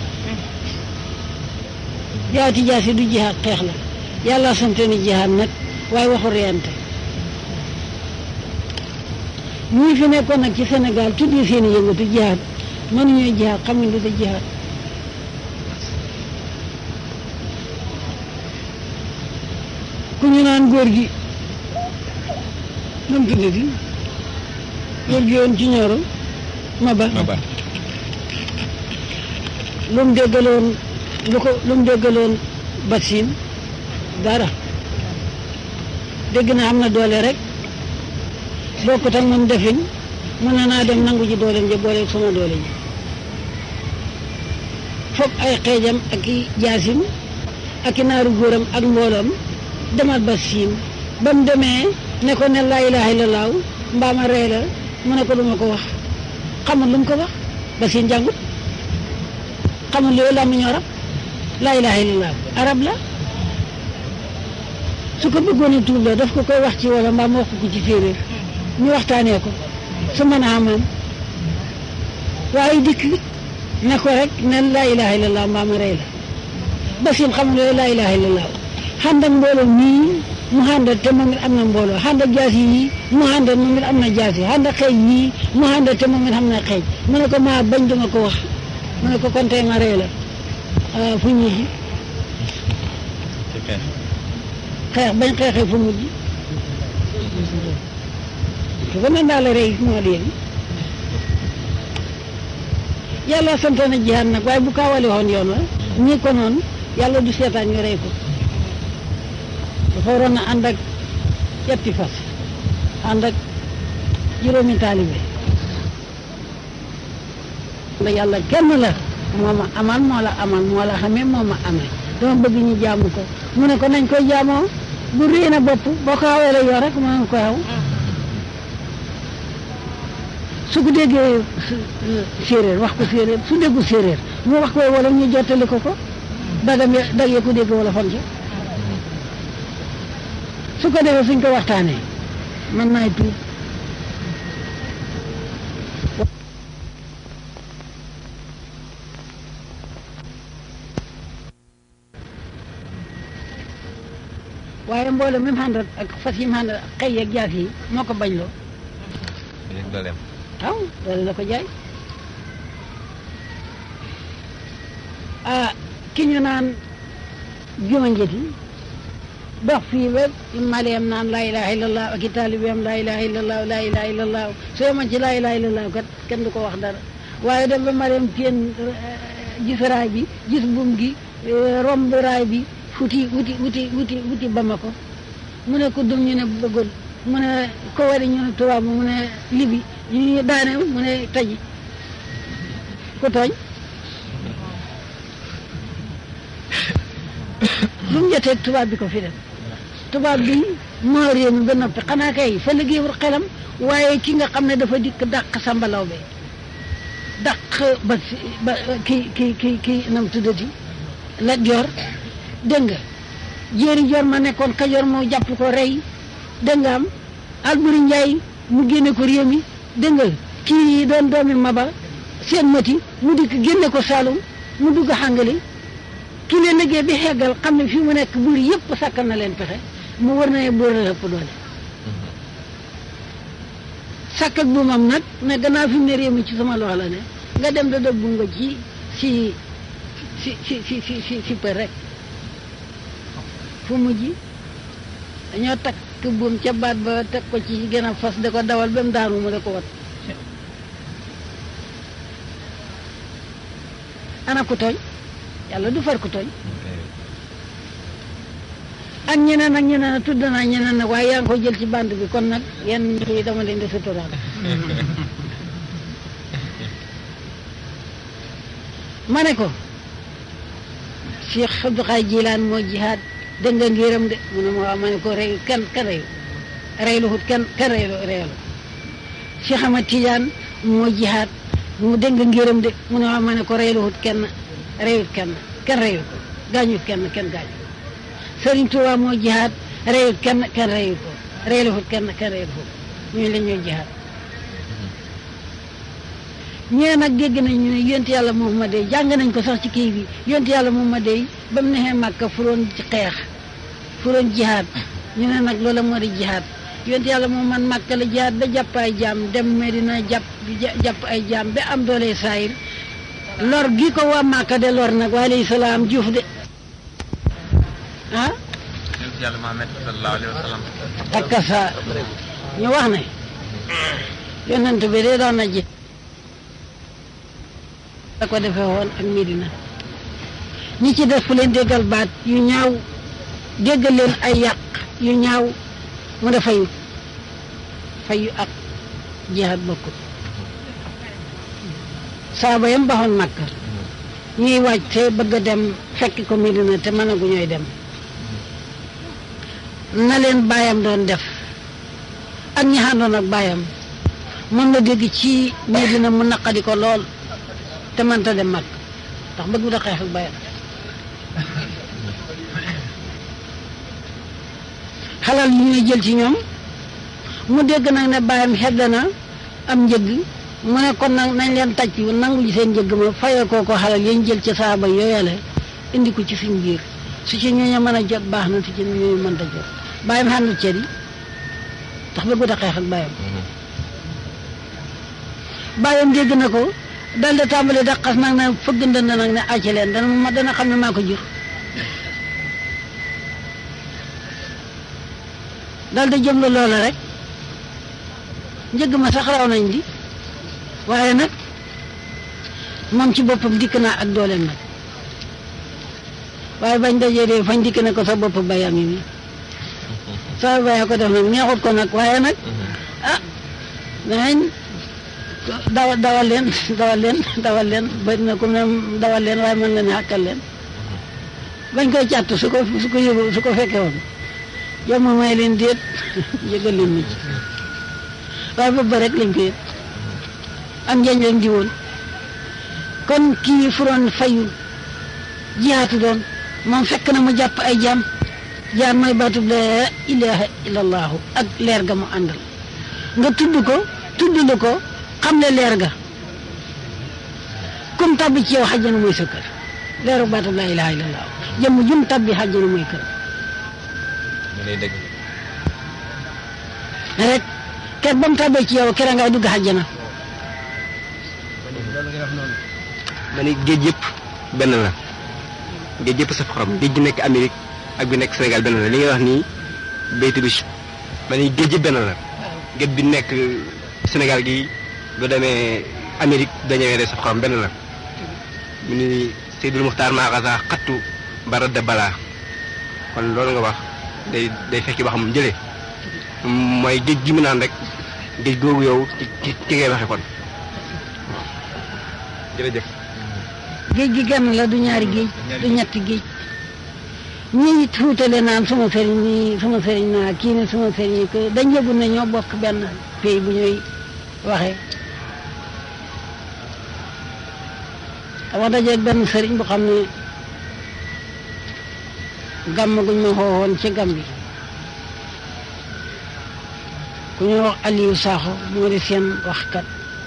Speaker 2: jaati jaas yi du jihaat xeex la yàlla sante ni jihaat nag waaye waxu reyante ñii fi nekkoon nag ci Sénégal tuddi seen i yëngatu jihaat mënuñoo jihaat xamuñ lu da jihaat ku ñu naan góor gi nu mu tuddati góor gi woon ci ñooro ma ba
Speaker 1: ma ba
Speaker 2: lu mu déggaloon lu ko lu mu déggaloon vaccine dara dégg na am na doole rek bokkut ak moom defiñ mën na naa dem nangu ji dooleem ja boole sama doole ji foog ay xeejam ak i jaasim ak i naaru góoram ak mbooloom demal ba siin ba mu demee ne ko ne laa ilaaha illallaah mbaa ma rey la mu ne ko du ma ko wax xamul lu mu ko wax ba siin jàngut xamul loolu laa mu ñu arab laa ilaaha illallaah arab la su ko bëggoon a tuub la daf ko koy wax ci wala mbaa ma wax ko ci séeréer ñu waxtaanee ko su mën a amaam waaye dikk ne ko rek ne laa ilaaha illallaah mbaa ma rey la ba siin xamul loolu laa ilaaha illallaah xànd ak mbooloo mii mu xànd te moom it am na mbooloo xànd ak jaas yi mu xànd moom it am na jaas yi xànd ak xeej yii mu xànd te moom it am na xeej mu ne ko maa bañ duma ko wax mu ne ko kon tey ma rey la fu mujj
Speaker 1: ci xeex
Speaker 2: xeex bañ xeexee fu mujj su ko ne daal rey moo di yàlla sant na jihaad nag waaye bu kaawale woon yoon wa ñi ko noonu yàlla du seetaan ñu rey ko dafa waroon a ànd ak yetti fas ànd ak juróomi taalibe ndax yàlla kenn la moo ma amal moo la amal moo la xamee moo ma amee dama bëgg ñu jaamu ko mu ne ko nañ koy jaamoo bu réy na bopp boo ko xawee la yor rek mën nga ko xaw su ko déggee séeréer wax ko séeréer su déggu séeréer mu wax ko wala ñu jottali ko ko dagam ya dag ya ko dégg wala fon ca su ko defee suñ ko waxtaanee man naay tuub waaye mbooloo mi mu àndal ak fas yi mu àndal ak xëy yeeg jaas yi moo ko bañ loo
Speaker 1: léegi dooleem
Speaker 2: waaw loolu la ko jaay ah ki ñu naan juma njëti dox fii ba maliyam naan laa ilaha illallah ak i taalibeem laa ilaha illallah laa ilaha illallah soo yemoon ci laa ilaha illallah kat kenn du ko wax dara waaye dem ba maliyam teen gis raay bi gis buum gi romb raay bi futi wuti wuti wuti wuti Bamako mu ne ko dum ñu ne bëggul mu ne ko wari ñu ne tubaab mu ne libi ñu daane mu ne taji ku tooñ lu mu jotee tubaab bi ko fi def tubaab bi moo réew mi ba noppi xanaa kay fa liggéeyul xelam waaye ki nga xam ne dafa dikk dàq sambalaw be dàq ba si ba kii kii kii kii nam tuddati la jor dégg nga jéeri jor ma nekkoon kajoor moo jàpp ko rey dégg nga am Alburi Njaay mu génne ko réew mi dégg nga kii doon doomi Maba seen mati mu dikk génne ko Saalum mu dugg xàngali ki leen liggéey bi xeggal xam ne fii mu nekk buur yëpp sàkkal na leen pexe mu war na ne buur la ëpp doole sàkk ak buumam nag ne gannaaw fi mu ne réew mi ci sama loxo la ne nga dem da dëgg nga ci si si si si si si si për rek fu mujj dañoo takk buum ca baat ba teg ko ci gën a fas da ko dawal ba mu daanu mu da ko wat ana ku tooñ yàlla du far ku tooñ ak ñeneen ak ñeneen a tudd naa ñeneen nag waaye yaa ngi koy jël ci bande bi kon nag yenn yi dama leen di suturaal ma ne ko Cheikh Abdou Khadre Jilaan moo jihaad dégg nga ngiram de mu ne ma waaw ma ne ko rey kenn kenn reyu rey lu xut kenn kenn rey reyalu Cheikh Ahmad Tidiane moo jihaad mu dégg nga ngiram de mu ne waaw ma ne ko rey lu xut kenn reyut kenn kenn reyut ko gaañut kenn kenn gaañut Sëriñ Tuubaa moo jihaad reyut kenn kenn reyut ko rey lu xut kenn kenn reyut ko ñu la ñoo jihaad ñee nag dégg nañ ñu ne yonent yàlla Muhammad dey jàng nañ ko sax ci kii bi yonent yàlla Muhammad dey ba mu nexee Màkka furoon ci xeex furoon jihaad ñu ne nag loola moo di jihaad yonent yàlla Muhammad Màkka la jihaad ba jàpp ay jaam dem Medina jàpp jàpp ay jaam ba am doole saayir lor gi ko waa Màkka de lor nag wa alayhi salaam juuf de ah
Speaker 5: yonent yàlla Muhammad sallallahu alayhi wa sallam
Speaker 2: ak sa ñu wax ne yonent bi de doon na ji da ko defee woon ak Medina ñi ci def fu leen déggal baat yu ñaaw déggal leen ay yàq yu ñaaw mu ne fayu fayu ak jihaad bokkut saaba yam baxoon Makka ñuy waaj te bëgg a dem fekk ko Medina te mënagu ñooy dem na leen baayam doon def ak ñi àndoon ak baayam mën na dégg ci Medina mu naqadi ko lool te mënta dem mag ndax bëgg da xeex ak bayam xalal li ñuy jël ci ñoom mu dégg nag ne bàyyam xedd na am njëgg mu ne kon nag nañ leen tàcc nangu ji seen njëgg ma fayal koo ko xalal yañ jël ci saaba yooyale indi ko ci suñ biir su ci ñooñu mën a jot baax na su ci ñooñu mënta jot bàyyam xàndul cër yi ndax bëggu da xeex ak bàyyam bàyyam dégg na ko dal di tàmbali daqas nag ne fëgg ndënd nag ne àcc leen dana ma dana xam ne maa ko jur dal di jëm la loola rek njëgg ma sax raw nañ di waaye nag moom ci boppam dikk naa ak dooleem nag waaye bañ dajee dee fañ dikk ne ko sa bopp bayam yi nii sa baya ko def nag neexut ko nag waaye nag ah danañ dawal dawal leen dawal leen dawal leen bëri na ku ne dawal leen waaye mën nga ne xàkkal leen bañ koy càtt su ko su ko yëgu su ko fekkee woon yow ma may leen déet yëgal leen ma ci waaye boobu ba rek lañ ko yëg am njañ leen di woon kon kii furoon fayu jihaatu doon moom fekk na mu jàpp ay jaam jaam mooy baatub laa ilaha illallahu ak leer ga mu àndal nga tudd ko tudd lu ko xam ne leer ga kum tabbi ci yow xajjana mooy sa kër leeru baatub laa ilaha illallah jëmm jum tabbi xajjana mooy kër
Speaker 5: lay dëgg
Speaker 2: rek ker ba mu tàbbee ci yow kera ngay dugg àjjana
Speaker 3: ma ne géej yëpp benn la géej yëpp saf xorom géej gi nekk Amérique ak bi nekk Sénégal benn la li ngay wax nii baytu bi ma ne géej yëpp benn la géej bi nekk Sénégal gi bu demee Amérique dañëwee day saf xorom benn la mu ni Seydul Muxtaar Maaxasa xattu bara de balaa kon loolu nga wax day day fekki ba xam jëlee mooy géej gi mu naan rek géej googu yow ci ci ci ngay waxe kon jërëjëf
Speaker 2: géej gi genn la du ñaari géej du ñetti géej ñii it fuutale naan sama sëriñ nii sama sëriñ naa kii ne sama sëriñ ko dañ yëgul ne ñoo bokk benn pays bu ñuy waxee dama dajeeg benn sëriñ bu xam ne gàmm guñ ma xoowoon ci gàmm bi ku ñuy wax Aliou Sakho moo di seen waxkat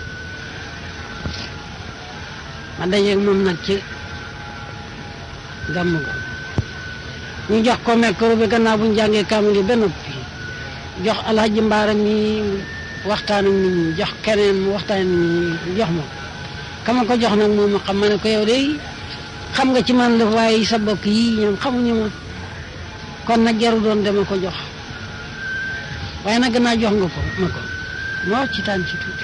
Speaker 2: ma dajeeg moom nag ci gàmm ga ñu jox ko micro bi gannaaw bu ñu jàngee kaamil yi ba noppi jox alhaji mbaara mi waxtaan ak nit ñi jox keneen mu waxtaan ak nit ñi jox ma kama ko jox nag moom ma xam ma ne ko yow de xam nga ci man la waaye sa bokk yii ñoom xamuñu ma kon nag jaru doon dama ko jox waaye nag gannaaw jox nga ko ma ko ma wax ci taan ci tuuti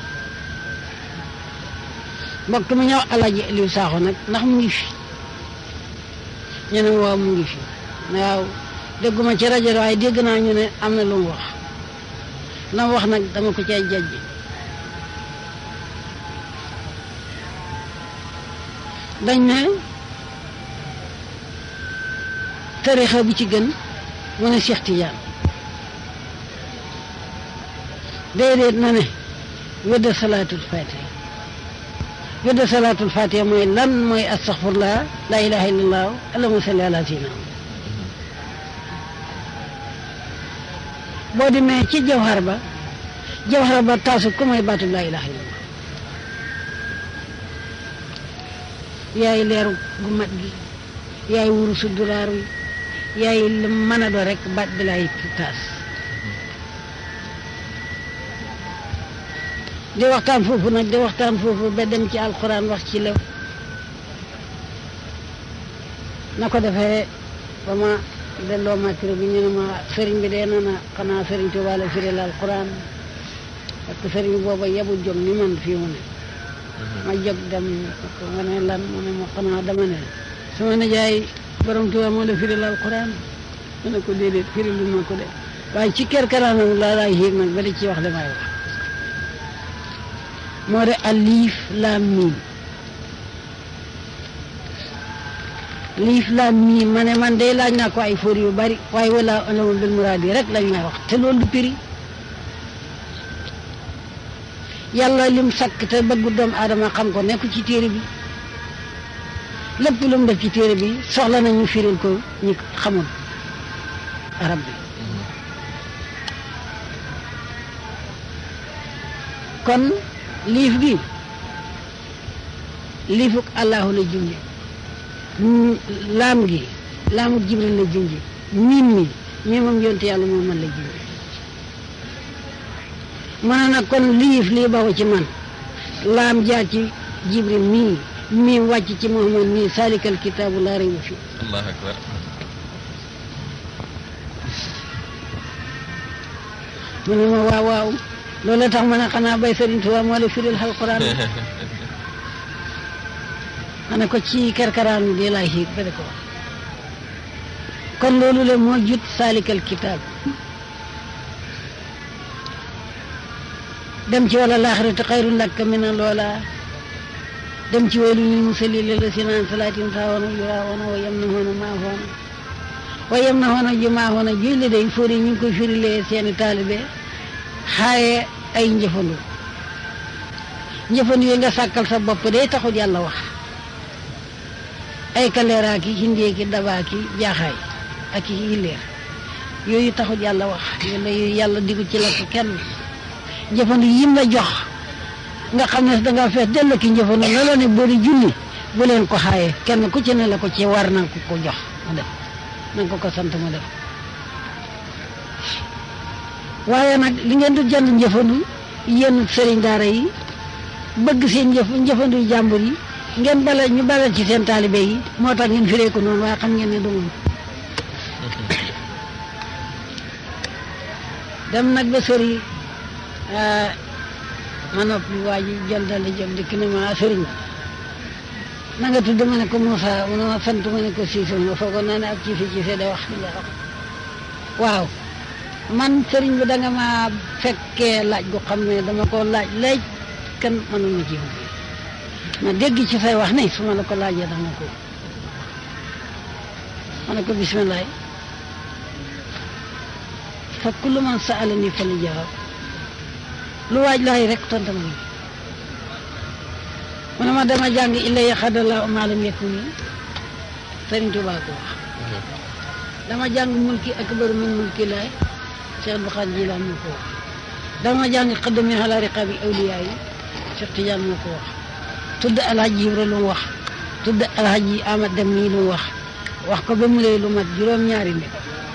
Speaker 2: mbokk mi ñëw alhaji Aliou Sakho nag ndax mu ngi fi ñu ne waaw mu ngi fi waaw dégguma ci rajo waaye dégg naa ñu ne am na lu mu wax la mu wax nag dama ko cay jajj dañ ne tarixa bi ci gën mu ne Cheikh Tidiane déedéet na ne wedda salaatul fatiha wedda salaatul fatiha mooy lan mooy astaxfirullah la ilaha illallah allahumma salli ala sayyidina boo demee ci jawhar ba jawhar ba taasu ku mooy baatu la ilaha illallah yaay leeru gu mat gi yaay wurusu dulaar wi yaay lu mën a do rek baat bi lay taas di waxtaan foofu nag di waxtaan foofu ba dem ci alquran wax ci lew na ko defee ba ma delloo micro bi ñu ne ma sëriñ bi dee na na xanaa sëriñ Tuubaa la firil alquran parce que sëriñ booba yebul jóg ni man fii mu ne ma jóg dem ko nga ne lan mu ne ma xanaa dama ne sama nijaay borom Tuubaa moo la firil alquran ma ne ko déedéet firilu ma ko de waaye ci kerkeraanam laa laay yéeg nag ba di ci wax li may wax moo de alif laam miim liif laam miim ma ne man day laaj naa ko ay fóor yu bari waaye wala alamu bil muraad yi rek lañ may wax te loolu du piri yàlla lim sakk te bëggu doomu aadama xam ko nekk ci téere bi lépp lu mu def ci téere bi soxla nañu firil ko ñi xamul arab bi kon liif gi liifuk allahu la junje laam gi laamuk jibril la junje miim mi miimam yonte yàlla moo man la junje mana nag kon liif lii baxu ci man laam jaar ci jibril mii miim wàcc ci muhammad mii salikal kitaabu laa rayba fi
Speaker 5: allahu akbar
Speaker 2: mu ne ma waaw waaw loolu tax ma ne xanaa bay Sëriñ Tuubaa moo la firil alquran ma ne ko ci kerkaraan di laay xiit ba di ko wax kon loolu le moo jut salikal kitaab dem ci wala laaxiratu xayrun laka min loola dem ci waylu lil musallin allazina an salaatin saawoona yuraawoona wa yamnahoona maahoona wa yamnahoona ju maahoona julli day fóori ñu ngi koy firilee seeni taalibe xaaye ay njëfandu njëfandu yi nga sàkkal sa bopp day taxul yàlla wax ay kaleeraa ki hindee ki dabaa ki jaaxaay ak i illeer yooyu taxul yàlla wax yooyu yooyu yàlla digu ci la ko kenn njëfandu yim la jox nga xam ne danga fees dell ki njëfandu la la ne boo di julli bu leen ko xaaye kenn ku ci ne la ko ci war na ko ko jox mu def na nga ko ko sant mu def waaye nag li ngeen di jënd njëfandu yéen sëriñ daara yi bëgg seen njëf njëfandu jàmbur yi ngeen bala ñu bala ci seen taalibe yi moo tax ngeen firee ko noonu waaye xam ngeen ne du moom dem nag ba sëri ma noppi waa ji jël dal di jóg dikk ne ma sëriñ na nga tudd ma ne ko Moussa mu ne ma sant ma ne ko Cissé ma foogoon naa ne ab ci fi Cissé da wax li nga wax waaw man sëriñ bi da nga ma fekkee laaj gu xam ne dama ko laaj laaj kan mënuma ci ma dégg ci say wax ne su ma la ko laajee dama ko ma ne ko bisimilah fa kullu man saalani fa li jawaab lu waaj laay rek tontu ma mu ne ma dama jàng illa yaxadallahu ma lam yakun Sëriñ Tuubaa ko wax dama jàng mulki akbaru min mulki laay Cheikh Abdul Xaadir Jilaan moo ko wax dama jàng xaddami ala riqaabi awliyaa yi Cheikh Tidiane moo ko wax tudd alhaji Ibra lu mu wax tudd alhaji Amad Dem nii lu mu wax wax ko ba mu lay lu mat juróom-ñaari nit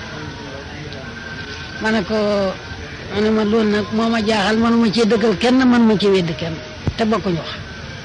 Speaker 2: ma ne ko ma ne ma loolu nag moo ma jaaxal manuma ci dëggal kenn man ma ci wedd kenn te bokkuñu wax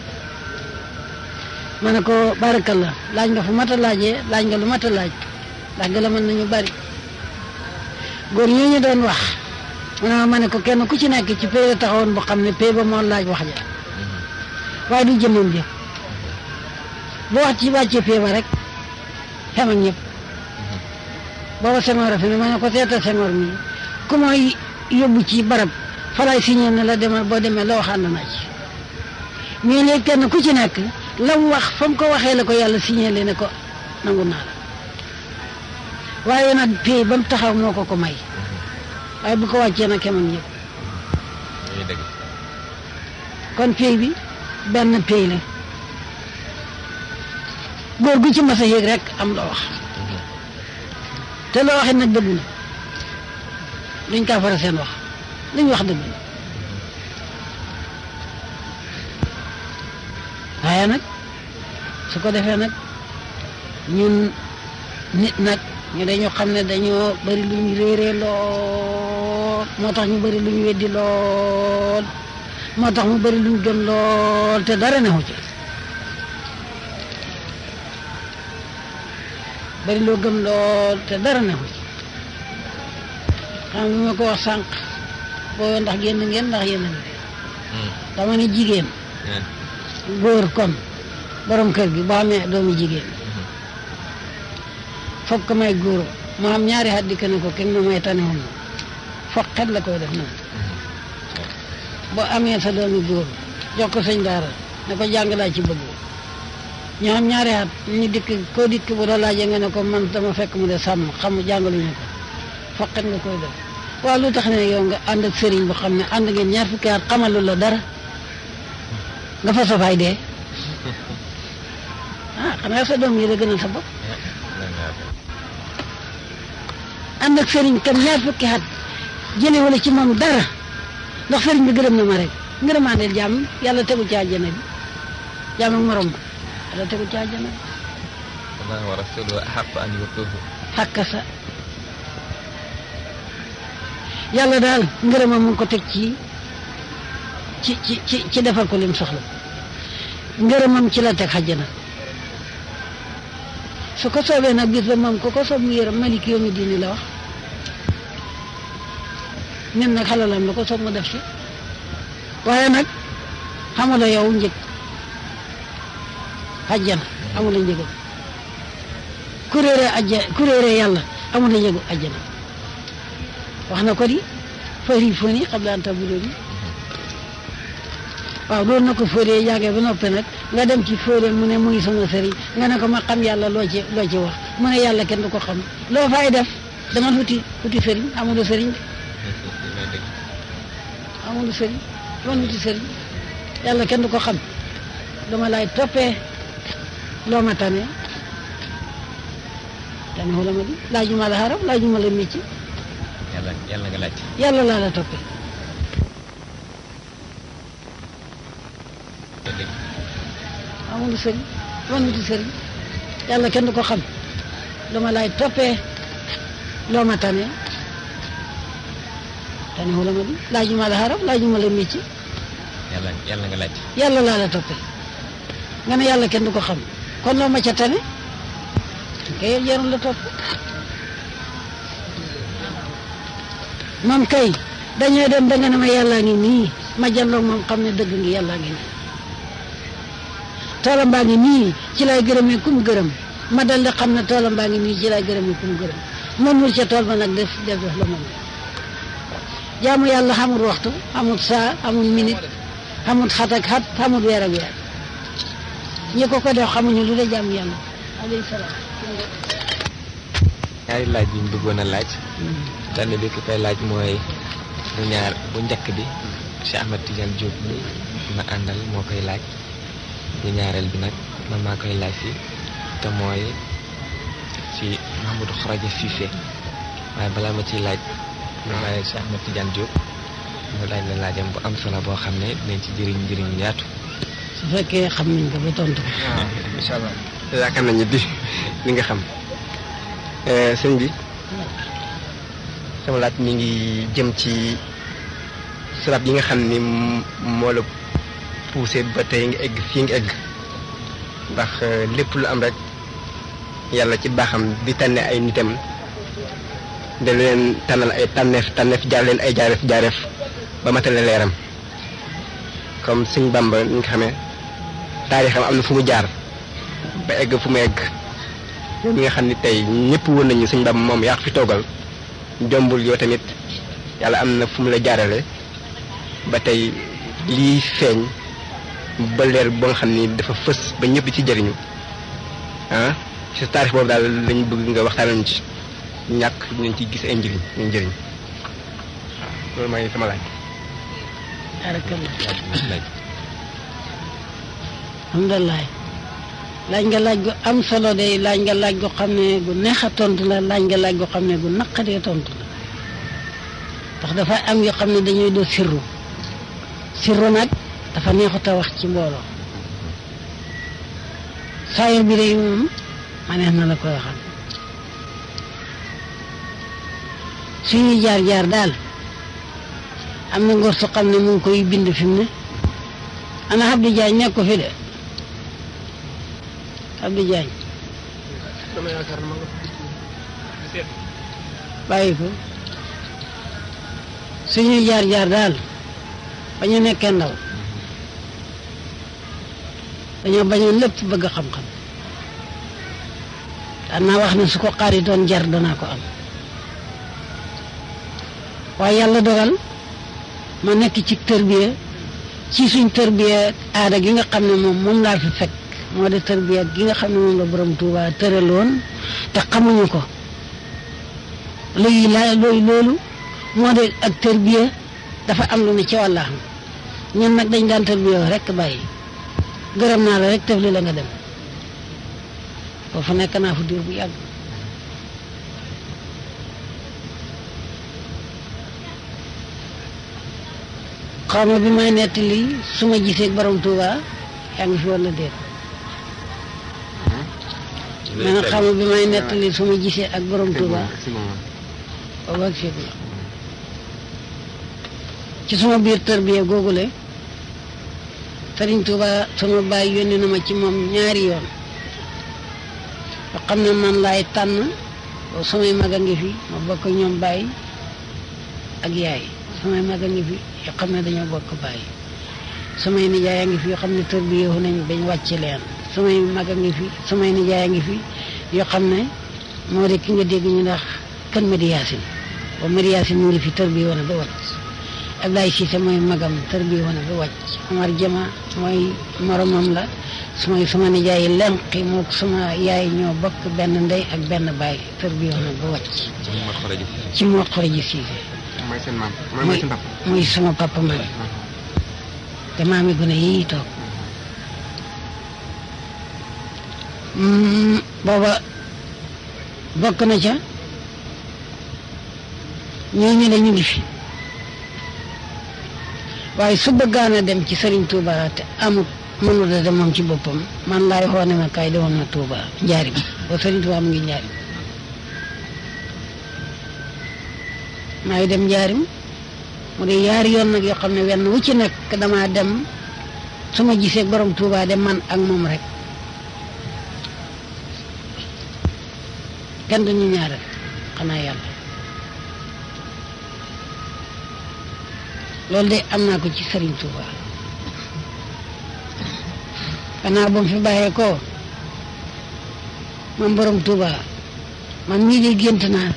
Speaker 2: ma ne ko barakallah laaj nga fu mat a laajee laaj nga lu mat a laaj ndax gën a mën nañu bari góor ñi ñu doon wax ma ne ma ne ko kenn ku ci nekk ci pay la taxawoon boo xam ne pay ba moo laaj wax ja waaye du jëmmam jëf bu wax ci wàccee pay ba rek xem ak ñëpp booba Senghor a fi ne ma ne ko seetal Senghor mi ku may yóbbu ci barab falay signé ne la demal boo demee la wax ànd naa ci mais léegi kenn ku ci nekk la mu wax fa mu ko waxee la ko yàlla signé le ne ko nangu naa la waaye nag pay ba mu taxaw moo ko ko may waaye bu ko wàccee nag xem ak ñëpp kon pay bi benn pay la góor gu ci mas a yéeg rek am la wax te loo waxee nag dëgg na duñ kaa fara seen wax luñ wax dëgg na waaye nag su ko defee nag ñun nit nag ñu dañu xam ne dañoo bari lu ñu réeree lool moo tax ñu bari lu ñu weddi lool moo tax mu bari lu ñu gëm lool te dara neexu ci bari loo gëm lool te dara neexu ci xam nga ma ko wax sànq boo ndax génn ngeen ndax yéen a ngi dama ne jigéen góor kon borom kër gi boo amee doomu jigéen foog ko may góor mu am ñaari at dikk ne ko kenn ma may tane woon foog xet la koy def noonu boo amee sa doomu góor jox ko sëñ daara ne ko jàng laa ci bëgg ñu am ñaari at ñu dikk koo dikk bu la laajee nga ne ko man dama fekk mu de sàmm xam jàngaluñu ko foqet nga koy def waaw lu tax ne yow nga ànd ak sëriñ bu xam ne ànd ngeen ñaar fukki at xamalu la dara nga fa safaay dee ah xanaa sa doom yi la gënal sa bopp ànd ak sëriñ kam ñaar fukki at jële wala ci moom dara ndax sëriñ bi gërëm na ma rek ngërëmaandeel jàmm yàlla tegu ci àjjana bi jàmm ak morom ba yàlla tegu ci àjjana bi
Speaker 1: Allah wa rasuluhu ahaqqu an yutuhu
Speaker 2: xàkka sa yàlla daal ngërëmam mu ngi ko teg ci ci ci ci ci defal ko lim soxla ngërëmam ci la teg xajjana su ko soobee nag bis ba moom ko ko soob mu yërëm malik yoomi diini la wax nit nag xalalam la ko soob mu def ci waaye nag xamula yow njëg xajjana amula njëgam kuréere ajja kuréere yàlla amula njëgu ajjana wax na ko di fari foni xam laan tabulo bi waaw loolu na ko fóoree jàngee ba noppi nag nga dem ci fóoree mu ne muy sama sëriñ nga ne ko ma xam yàlla loo ci loo ci wax mu ne yàlla kenn du ko xam loo fay def dama wuti wuti sëriñ amulu sëriñ amulu sëriñ dama wuti sëriñ yàlla kenn du ko xam dama lay toppee loo ma tane tane wala ma di laajuma la xaram laajuma la mécc
Speaker 1: yàlla yàlla nga laaj
Speaker 2: yàlla laa la toppee amul sëriñ man wuti sëriñ yàlla kenn du ko xam dama lay toppee loo ma tane tane wala ma di laajuma la xaram laajuma la métier
Speaker 1: yàlla yàlla nga laaj
Speaker 2: yàlla laa la toppee nga ne yàlla kenn du ko xam kon loo ma ca tane kay jarul la topp moom kay dañoo dem ba nga ne ma yàllaa ngi nii ma jàlloog moom xam ne dëgg ngi yàllaa ngi nii toolam baa ngi nii ci lay gërëmee kum gërëm ma dal di xam ne toolam baa ngi nii ci lay gërëmee kum gërëm moom wul ca tool ba nag def def def la moom jaamu yàlla xamul waxtu xamul saa xamul minute xamul xat ak xat xamul weer ak weer ñi ko ko def xamuñu lu de jaamu yàlla alayhi salaam
Speaker 1: ñaari laaj yi ñu bëggoon a laaj benn bi ki koy laaj mooy bu ñaar bu njëkk bi Cheikh Ahmed Tidiane Diop mi ma àndal moo koy laaj bu ñaareel bi nag man maa koy laaj si te mooy ci Mahamadou Kharaja Cissé waaye balaa ma ciy laaj ma bàyyi Cheikh Ahmed Tidiane Diop mu laaj la laajam bu am solo boo xam ne dinañ ci jëriñ njëriñ yaatu
Speaker 2: su fekkee xam nañ ko ba tontu ko
Speaker 3: waaw incha allah yaakaar nañu di li nga xam sëñ bi sama laaj mi ngi jëm ci sabab yi nga xam ni moo la poussé ba tey nga egg fii nga egg ndax lépp lu am rek yàlla ci baaxam di tànne ay nitam da leen tànnal ay tànneef tànneef jaar leen ay jaareef jaareef ba matale leeram comme sëñ Bamba ni nga xamee taarixam am na fu mu jaar ba egg fu mu egg yow mi nga xam ni tey ñëpp woon nañu sëñ Bamba moom yaa ko fi toogal jombul yow tamit yàlla am na fu mu la jaarale ba tey lii feeñ ba leer ba nga xam ni dafa fës ba ñëpp ci jëriñu ah ci sa taarix boobu daal lañu bëgg nga waxtaanal ci ñàkk dinañ ci gis ay njëriñ ay njëriñ waaw loolu maa ngi sama laaj.
Speaker 2: barakallah
Speaker 1: laaj laaj
Speaker 2: alhamdulilah laaj nga laaj gu am solo de laaj nga laaj gu xam ne gu neex a tontu la laaj nga laaj gu xam ne gu naqadee tontu la ndax dafa am yoo xam ne dañuy do sirru sirru nag dafa neexut a wax ci mbooloo saayir bi day moom ma neex na la koy waxal suñuy jaar-jaar daal am na ngor su xam ne mu ngi koy bind fi mu ne ana Abdou Diagne nekk ko fi de Abdou Diagne
Speaker 3: dama yaakaar ne ma nga
Speaker 2: bàyyi ko suñuy jaar-jaar daal ba ñu nekkee ndaw dañoo bañoon lépp bëgg xam-xam daan naa wax ne su ko xaaritoon jar danaa ko am waaye yàlla dogal ma nekk ci tërbiya ci suñ tërbiya aada gi nga xam ne moom moom laa fi fekk moo de tërbiya gi nga xam ne moom la borom Tuuba tëraloon te xamuñu ko luy la looy loolu moo de ak tërbiya dafa am lu ne ci wàllaxam ñun nag dañ daan tërbiya rek bàyyi gërëm naa la rek tëf li la nga dem foofu nekk naa fu diir bu yàgg xaw ma bi may nettali su ma gisee ak borom Touba yaa ngi fi wala déet mais nag xaw ma bi may nettali su ma gisee ak borom Touba boobu ak fii la ci suma biir tërbiya googule Sëriñ Touba sama baay yónni na ma ci moom ñaari yoon yoo xam ne man laay tànn boobu samay mag a ngi fi ma bokk ñoom baay ak yaay samay mag a ngi fi yoo xam ne dañoo bokk bàyyi samay nijaay a ngi fi yoo xam ne tër bi yeewu nañ bañ wàcc leen samay mag a ngi fi samay nijaay a ngi fi yoo xam ne moo de ki nga dégg ñu ndax kan Madi Yaasin ba Madi Yaasin mu ngi fi tër bi wane ba wàcc Ablaye Cissé mooy magam tër bi wane ba wàcc Omar Jama mooy moromam la sumay sama nijaay yi lenqi mook sama yaay ñoo bokk benn ndey ak benn baay tër bi wane ba wàcc
Speaker 1: ma xoraji
Speaker 2: ci moo xoroji Cissé
Speaker 3: mooy seen maam mooy mooy seen papa
Speaker 2: muy sama papa man te maami gune yii toog Mm, booba bokk na ca ñooñu ne ñu ngi fi waaye su bëggaan a dem ci Serigne Touba te amut mënut a dem moom ci boppam man laay xoone ma kaay demoon na Touba njaarim ba Serigne Touba mu ngi njaarim maay dem njaarim mu de yaari yoon nag yoo xam ne wenn wu ci nekk damaa dem su ma gisee borom Tuubaa de man ak moom rek kenn duñu ñaareel xanaa yàlla loolu de am naa ko ci Sëriñ Tuubaa gannaaw ba mu fi bàyyee ko man borom Tuubaa man mii de gént naa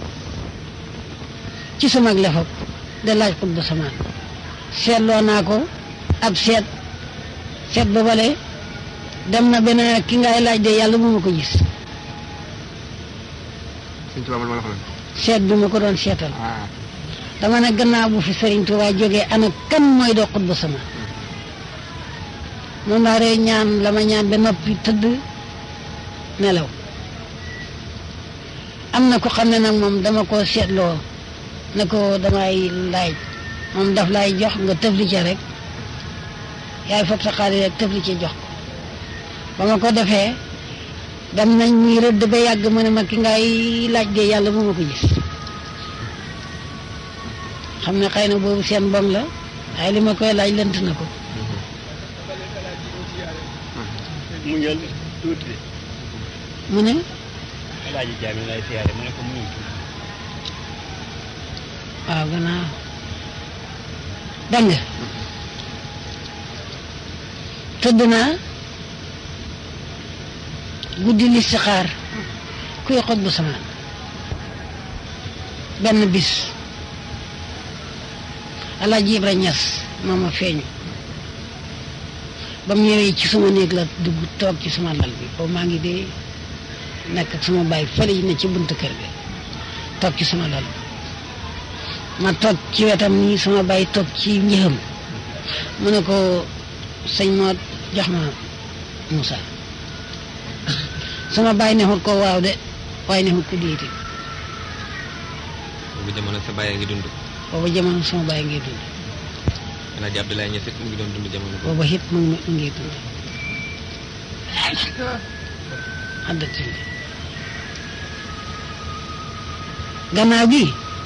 Speaker 2: ci sama lefab de laaj xut bu samaan seetloo naa ko ab seet seet ba bale dem na benn ki ngay laaj de yàlla bu ma ko gis
Speaker 3: Sëñ Tuubaa man ma la ko
Speaker 2: seet bi ma ko doon seetal
Speaker 3: ah
Speaker 2: dama ne gannaaw bu fi Sëriñ Tuubaa jógee ana kan mooy doo xut bu samaan moom laa rey ñaan la ma ñaan ba noppi tëdd nelaw am na ko xam ne nag moom dama ko seetloo ne ko damay laaj moom daf lay jox nga tëfli ca rek yaay fab sa xaalis rek tëfli ca jox ko ba ma ko defee dem nañ muy rëdd ba yàgg mu ne ma ki ngay laaj de yàlla bu ma ko gis xam ne xëy na boobu seen bom la waaye li ma koy laaj lënt na ko
Speaker 6: mu ñëw tuuti
Speaker 2: mu ne
Speaker 6: alaaji jaami lay siyaare mu ne ko mu ñëw tuuti
Speaker 2: waaw gannaaw dégg nga tëdd naa guddi listixaar kuy xot bu samaan benn bis alaaji Ibra Ñas moo ma feeñu ba mu ñëwee ci suma néeg la dugg toog ci suma lal bi boobu maa ngi dee nekk ak suma baay fële yi ne ci buntu kër gi toog ci suma lal ma toog ci wetam nii sama baay toog ci njëxam mu ne ko sëñ moo jox ma Moussa sama baay neexut ko waaw de waaye neexut ko déeti
Speaker 5: boobu jamono sa bàyyi ngi dund
Speaker 2: booba jamono sama baay ngi dund
Speaker 5: Alaaji Abdoulaye Niass it mu ngi doon dund jamono boobu
Speaker 2: booba it mu ngi mu ngi dund addati gannaaw gi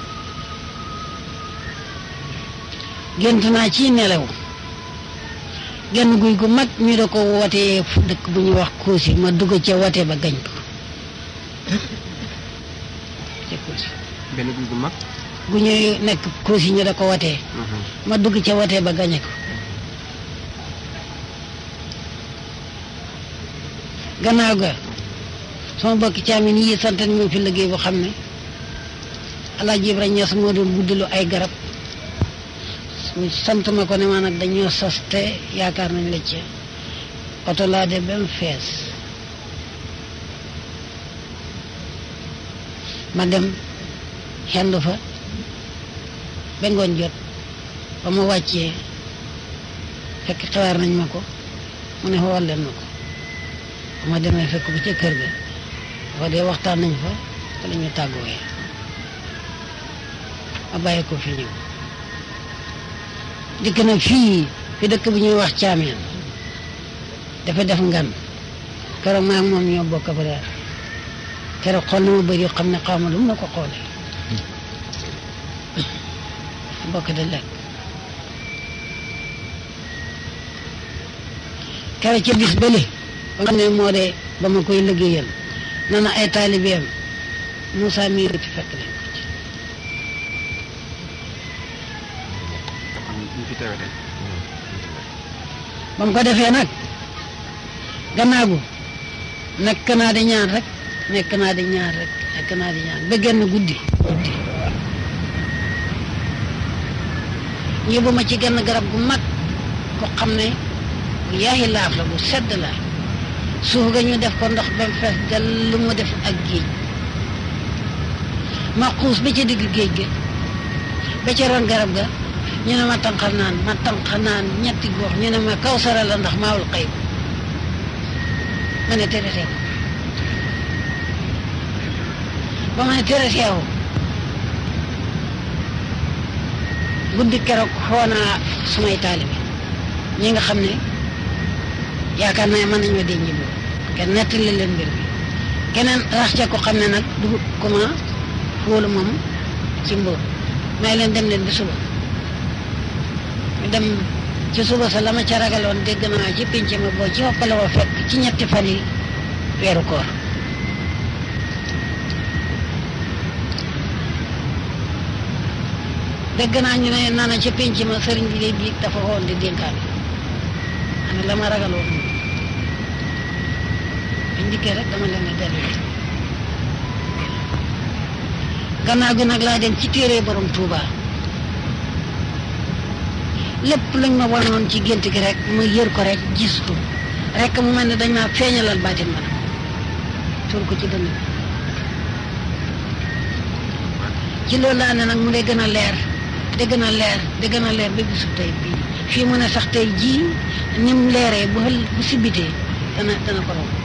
Speaker 2: gént naa ci nelaw genn guy gu mag ñu da ko wootee fu dëkk bu ñuy wax Koosi ma dugg ca wote ba gañ ko ca Koosi
Speaker 3: benn guy gu mag.
Speaker 2: gu ñuy nekk Koosi ñu da ko wotee ma dugg ca wote ba gañe ko gannaaw ga sama bokki caamin yi sant nañ ma fi liggéey boo xam ne Alaaji Ibra Ñas moo doon guddilu ay garab ñu sant ma ko ne ma nag dañoo sas te yaakaar nañ la ci oto laa de ba mu fees ma dem xendu fa ba ngoon jot ba ma wàccee fekk xawaar nañ ma ko mu ne xool leen ma ko ba ma demee fekk ba ca kër ga wax dee waxtaan nañ fa te la ñu tàggooyee ma bàyyi ko fi ñëw dikk na fii fi dëkk bi ñuy wax caameen dafa def ngan keroog maa ngi moom ñoo bokk ba daal keroog xool na ma bëri xam ne xaw ma lu mu la ko xoolee bokk da lekk keroog ca bis bële ba nga xam ne moo de ba ma koy liggéeyal na na ay taalibeem Moussa mii ci fekk nañ ko ci
Speaker 3: am ñu fi teewe tey.
Speaker 2: ba mu ko defee nag gannaaw gu nekk naa di ñaan rek nekk naa di ñaan rek nekk naa di ñaan ba genn guddi guddi yóbbu ma ci genn garab gu mag ko xam ne bu yaaxi laaf la bu sedd la suuf ga ñu def ko ndox ba mu fees del lu mu def ak géej ma xuus ba ca digg géej ga ba ca ron garab ga ñu ne ma tànqal naan ma tànq naan ñetti gox ñu ne ma kaw sara la ndax maawul xëy ma ne tere teew ba ma ne tere teew guddi keroog xoo naa sumay taalibe ñi nga xam ne yaakaar naa mën nañoo denc boobu kenn nettali leen mbir mi keneen rax ca ko xam ne nag du kuma fóolu moom ci mbóot may leen dem leen ba suba dem ci suba sa la ma ca ragaloon dégg naa ci pinc ma boo ci hoppale ko fekk ci ñetti fan yi weeru koor dégg naa ñu ne nana ci pinc ma sëriñ bi de biig dafa woon di dénkaan ana la ma ragaloon biñ dikkee rek dama leen a dellu gannaaw gi nag laa dem ci téere borom Touba lépp lañ ma wanoon ci gént gi rek ma yër ko rek gis ko rek mu mel ne dañ maa feeñalal baatin ma nag tuur ko ci dënn bi ci loolu laa ne nag mu dee gën a leer di gën a leer di gën a leer ba bisu tey bii fii mu ne sax tey jii ni mu leeree bu xël bu sibitee dana dana ko romb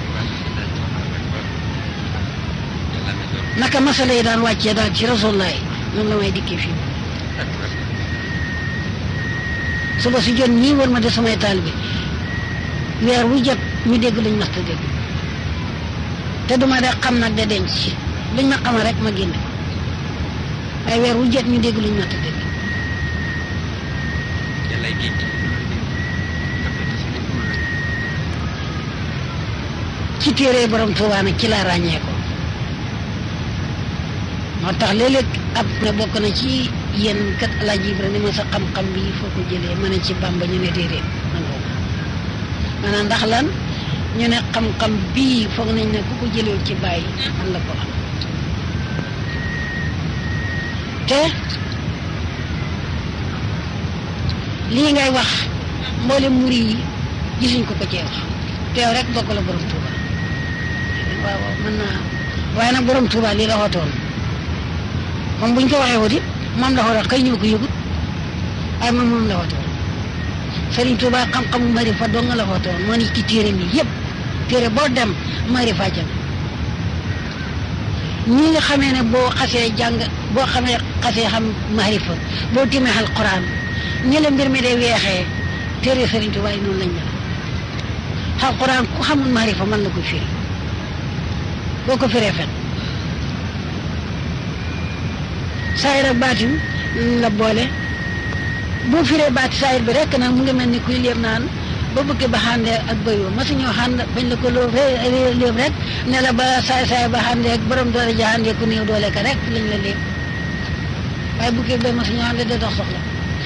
Speaker 2: naka masala yi daan wàccee daal ci rasulullah noonu la may dikkee fii suba si jot ñii war ma de samay taal bi weer wu jot ñu dégg luñ masta dégg te duma de xam nag de denc luñ ma xamal rek ma génn ko waaye weer wu jot ñu dégg luñ masta dégg
Speaker 5: yàlla géej gi
Speaker 2: ci téere borom Tuubaa nag ci laa ràññee ko moo tax léeg-léeg ab ne bokk na ci yéen kat Alaaji Ibra ni ma sa xam-xam bi foo ko jëlee ma ne ci Bàmba ñu ne déedéet nangoo maanaam ndax lan ñu ne xam-xam bii foog nañ ne ku ko jëlewul ci bàyyi man la ko am te lii ngay wax mboolem muri yi gisuñ ko ko cee wax teew rek bokk la borom Tuuba waaw waaw mën naa waaye nag borom Tuuba lii la xootoon moom buñ ko waxee wuti moom la xootoon kay ñëw ko yëgut waaye moom moom la xootoon Sëriñ Tuuba xam-xamu marifa dong nga la xootoon moo ni ci téere mi yëpp téere boo dem marifa jëm ñi nga xamee ne boo xasee jàng boo xamee xasee xam marifa boo timee alquran ñi la mbir mi day weexee téere Sëriñ Tuuba yi noonu lañ mel alquran ku xamul marifa mën la ko firi boo ko firee fen saayir ak baatin la boole boo firee baati saayir bi rek nag mu ngi mel ni kuy léeb naan ba bëgg ba xàndee ak bëyoo masu ñoo xànd bañ la ko loo léeb rek ne la ba saay saay ba xàndee ak borom doole ja xàndee ku néew doole ka rek lañ la léeb waaye bu kii ba masu ñoo xàndee de dox soxla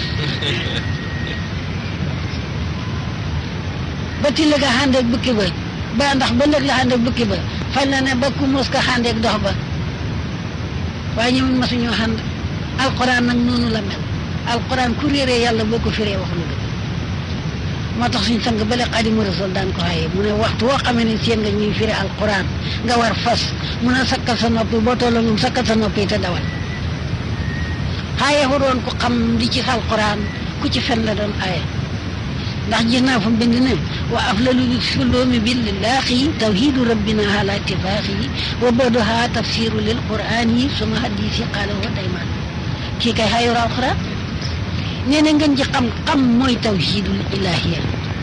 Speaker 2: ba tilla ga xàndeeg bukki ba ba ndax ba lëg la xàndeeg bukki ba fañ la ne ba ku mos ka xàndeeg dox ba waaye ñoom masuñoo xànd alquran nag noonu la mel alquran ku réeree yàlla boo ko firee wax lu dëgg moo tax suñ sang bale xadimu rasul daan ko xaye mu ne waxtu woo xamee ne seen nga ñuy firi alquran nga war fas mun a sakkal sa noppi boo tolloo ñoom sakkal sa noppi te dawal xaaye fu doon ku xam li ci alquran ku ci fen la doon aaye ndax gis naa fa bind ne wa aflalu suloomi billaahi tawhidu rabbina ala ittifaaxi wa badoha tafsiru lil qurani suma hadisi qaala wa dayman kii kay xayru alquran nee na ngeen ji xam xam mooy tawhidul ilahiya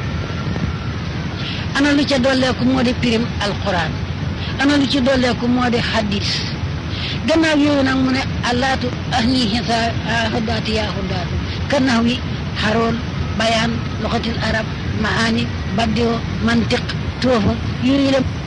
Speaker 2: ana lu ca dolleeku moo di pirim alquran ana lu ci dolleeku moo di hadis gannaaw yooyu nag mu ne allaatu ahni hisa hudaati yaa hudaatu kannax wi xaroon bayaan loxatil arab maani baddio mantiq toofa yooyu la